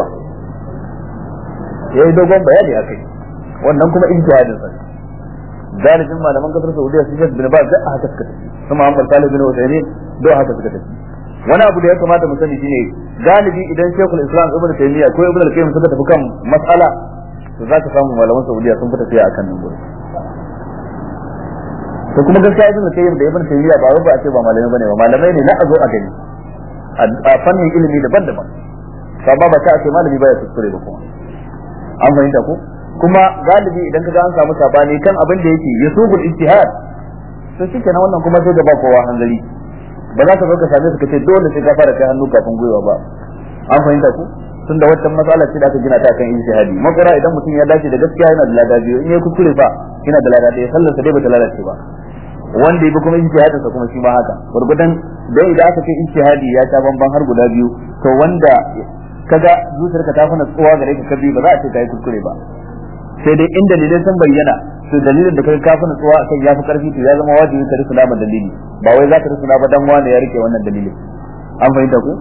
ya yi dogon bayani a kai wannan kuma ijtihadin sa galibin malaman kasar Saudiya su Sheikh bin Baz da haka suka tafi kuma Muhammad Salih bin Uthaymeen da haka suka tafi wani abu da ya kamata mu sani shine galibi idan Sheikhul Islam Ibn Taymiyyah ko Ibn al-Qayyim suka tafi kan mas'ala to za ka samu malaman Saudiya sun fita tafiya akan nan gurin to kuma gaskiya Ibn al-Qayyim da Ibn Taymiyyah ba ba a ce ba malamai bane ba malamai ne na a zo a gani a fannin ilimi daban-daban ba ba ta ce malami baya kuskure ba kuma an fahimta ko kuma galibi idan ka ga an samu sabani kan abin da yake yusubul ijtihad to shikenan wannan kuma sai da ba kowa hanzari ba za ka zo ka same su ka ce dole sai ka fara kai hannu kafin gwiwa ba an fahimta ko tunda waccan matsala ce da aka gina ta kan ijtihadi makara idan mutum ya dace da gaskiya yana da lada biyu in ya kuskure fa yana da lada ɗaya sallar sa dai bata lalace ba wanda ya bi kuma ijtihadin sa kuma shi ma haka gurgudan dan idan aka ce ijtihadi ya ta bamban har guda biyu to wanda kaga zuciyarka ta fana tsowa gare ka kabi ba za a ce kai kuskure ba sai dai in dalilai sun bayyana to dalilin da kai ka fana tsowa akan yafi karfi to ya zama wajibi ka rusuna ma dalili ba wai za ka rusuna ba dan wani ya rike wannan dalilin an fahimta ku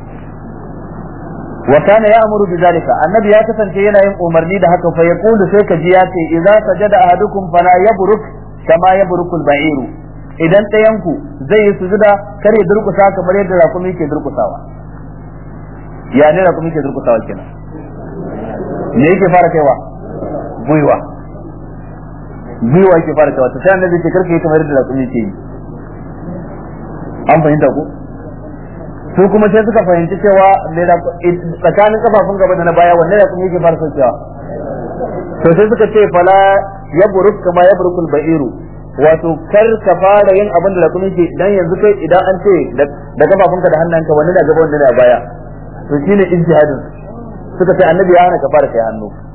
wa kana ya'muru bi zalika annabi ya kasance yana yin umarni da haka fa yaqulu sai ka ji ya ce idza sajada ahadukum fala yabruk kama yabrukul ba'iru idan ɗayanku zai yi sujuda kar ya durkusa kamar yadda rakumi ke durkusawa ya ne rakumi ke durkusawa kenan me yake fara kaiwa gwiwa gwiwa yake fara kaiwa ta sai annabi ce karka yi kamar yadda rakumi ke yi an fahimta ko su kuma sai suka fahimci cewa tsakanin kafafun gaba da na baya wanne rakumi yake fara saukewa to sai suka ce fala ya buruk kama ya burukul ba'iru wato kar ka fara yin abin da rakumi ke idan yanzu kai idan an ce da kafafunka da hannunka wanne na gaba wanne na baya to shine ijtihadin suka ce annabi ya hana ka fara kai hannu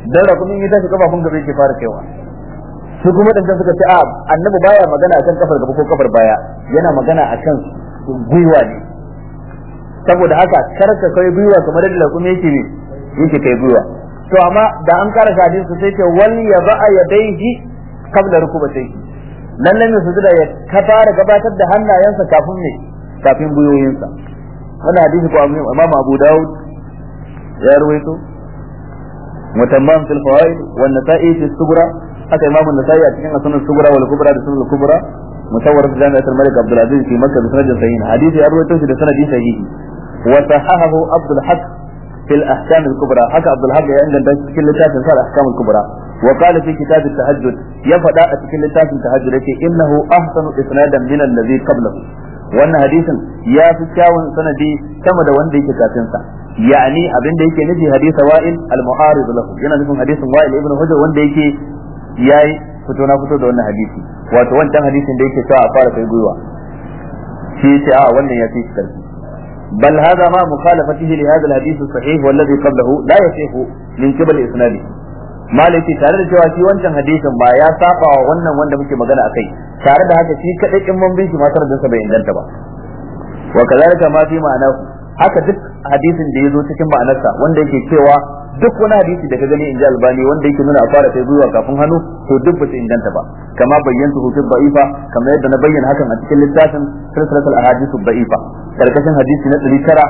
dan rakumin ya tashi kafafun gaba yake fara kaiwa su kuma dan suka ce a annabi baya magana akan kafar gaba ko kafar baya yana magana akan gwiwa ne saboda haka kar ka kai gwiwa kamar yadda rakumi yake ne yake kai gwiwa to amma da an kara hadisi sai ce wal ya ba'a yadaihi qabla rukubatayhi lalle ne su da ya ka fara gabatar da hannayensa kafin ne kafin gwiwoyinsa wannan hadisi ko Imam Abu Dawud ya ruwaito mutamman fil fawaid wan nasa'i fi sughra haka Imam an-Nasa'i a cikin sunan sughra wal kubra da sunan kubra musawwar fi jami'at al-Malik Abdul Aziz fi Makkah bi sanadin sahih hadisi ya ruwaito shi da sanadi sahihi wa sahahahu Abdul Haq في الأحكام الكبرى حكى عبد الحق عند في اللتاف الأحكام الكبرى وقال في كتاب التهجد يفدا في اللتاف التهجد إنه أحسن إسنادا من الذي قبله وأن حديثا يا في كاون سندي كما da wanda yake kafin sa yani abin da yake nufi hadisi wa'il al-mu'arid lahu yana nufin hadisin wa'il ibn hujr wanda yake yayi fito na fito da wannan hadisi wato wancan hadisin da yake cewa a fara kai gwiwa shi ce a wannan ya fi karfi بل هذا مع مخالفته لهذا الحديث الصحيح والذي قبله لا يصح من قبل اسناده malaki tare da cewa shi wancan hadisin ba ya saba wa wannan wanda muke magana akai tare da haka shi kadai in mun bin shi ma sanadin sa bai inganta ba wa kazalika ma fi ma'ana haka duk hadisin da yazo cikin ma'anarsa wanda yake cewa duk wani hadisi da ka gani inji albani wanda yake nuna a fara kai gwiwa kafin hannu to duk ba su inganta ba kama bayyanta hu fi da'ifa kamar yadda na bayyana hakan a cikin littafin silsilatul ahadith da'ifa karkashin hadisi na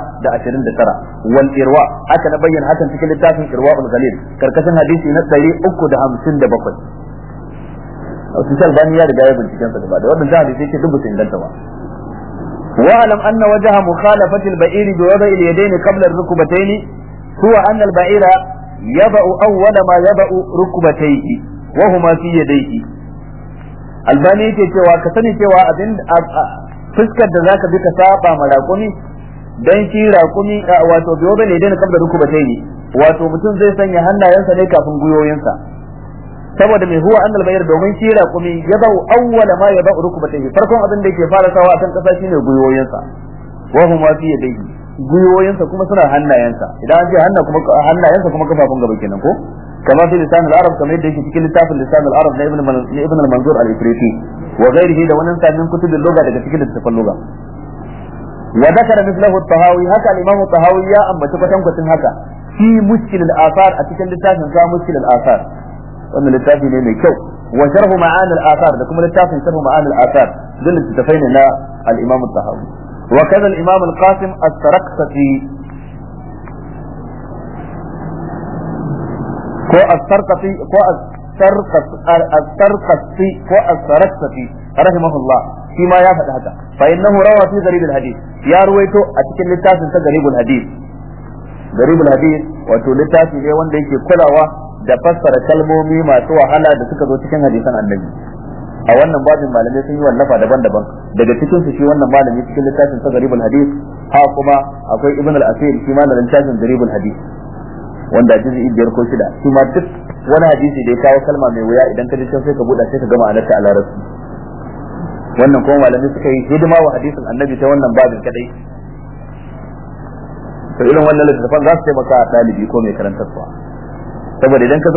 929 wal irwa aka na bayyana hakan cikin littafin irwaul ghalil karkashin hadisi na 357 wasu albani ya riga ya binciken sa gaba da wannan hadisi yake duk ba su inganta ba واعلم ان وجه مخالفه البعير بوضع اليدين قبل الركبتين هو ان البعير يضع اول ما يضع ركبتيه وهما في يديه albani yake cewa ka sani cewa abin fuskar da zaka bi ka saba ma raƙumi dan shi raƙumi wato biyo bane dai kabla rukubatai ne wato mutum zai sanya hannayensa ne kafin guyoyinsa saboda mai huwa annal bayar domin shi raƙumi ya bau awwala ma ya bau rukubatai farkon abin da yake fara sawa akan kasa shine guyoyinsa wa huma fi yadayhi guyoyinsa kuma suna hannayensa idan an ce hanna kuma hannayensa kuma kafafun gaba kenan ko كما في لسان العرب كما يدعي في كل لسان لسان العرب لابن ابن المنظور الافريقي وغيره ده وننسى من كتب اللغه ده في كتب اللغه وذكر مثله الطهاوي هكا الامام الطهاوي يا ام بتكتن كتن هكا في مشكل الاثار اتكن لسان كا مشكل الاثار wannan littafi ne mai kyau wa sharhu ma'an al-athar da kuma littafin sharhu ma'an al-athar duk littafai ne na al-imam al-tahawi wa kaza al-imam al-qasim as-sarqsati ko as-sarqati ko as-sarqati ko as-sarqati rahimahullah shi ma ya faɗi haka fa innahu rawa fi garib al-hadith ya ruwaito a cikin littafin sa garib al-hadith garib al-hadith wato littafi ne wanda yake kulawa da fassara kalmomi masu wahala da suka zo cikin hadisan annabi a wannan babin malamai sun yi wallafa daban-daban daga cikin su shi wannan malami cikin littafin sa garib al-hadith ha kuma akwai ibn al-asir shi malamin littafin garib al-hadith wanda juz'i biyar ko shida shi ma duk wani hadisi da ya kawo kalma mai wuya idan ka ji sai ka buɗa sai ka gama anarta a larabci wannan kuma malamai suka yi hidima wa hadisin annabi ta wannan babin kadai to irin wannan littattafan za su taimaka a ɗalibi ko mai karantarwa saboda idan ka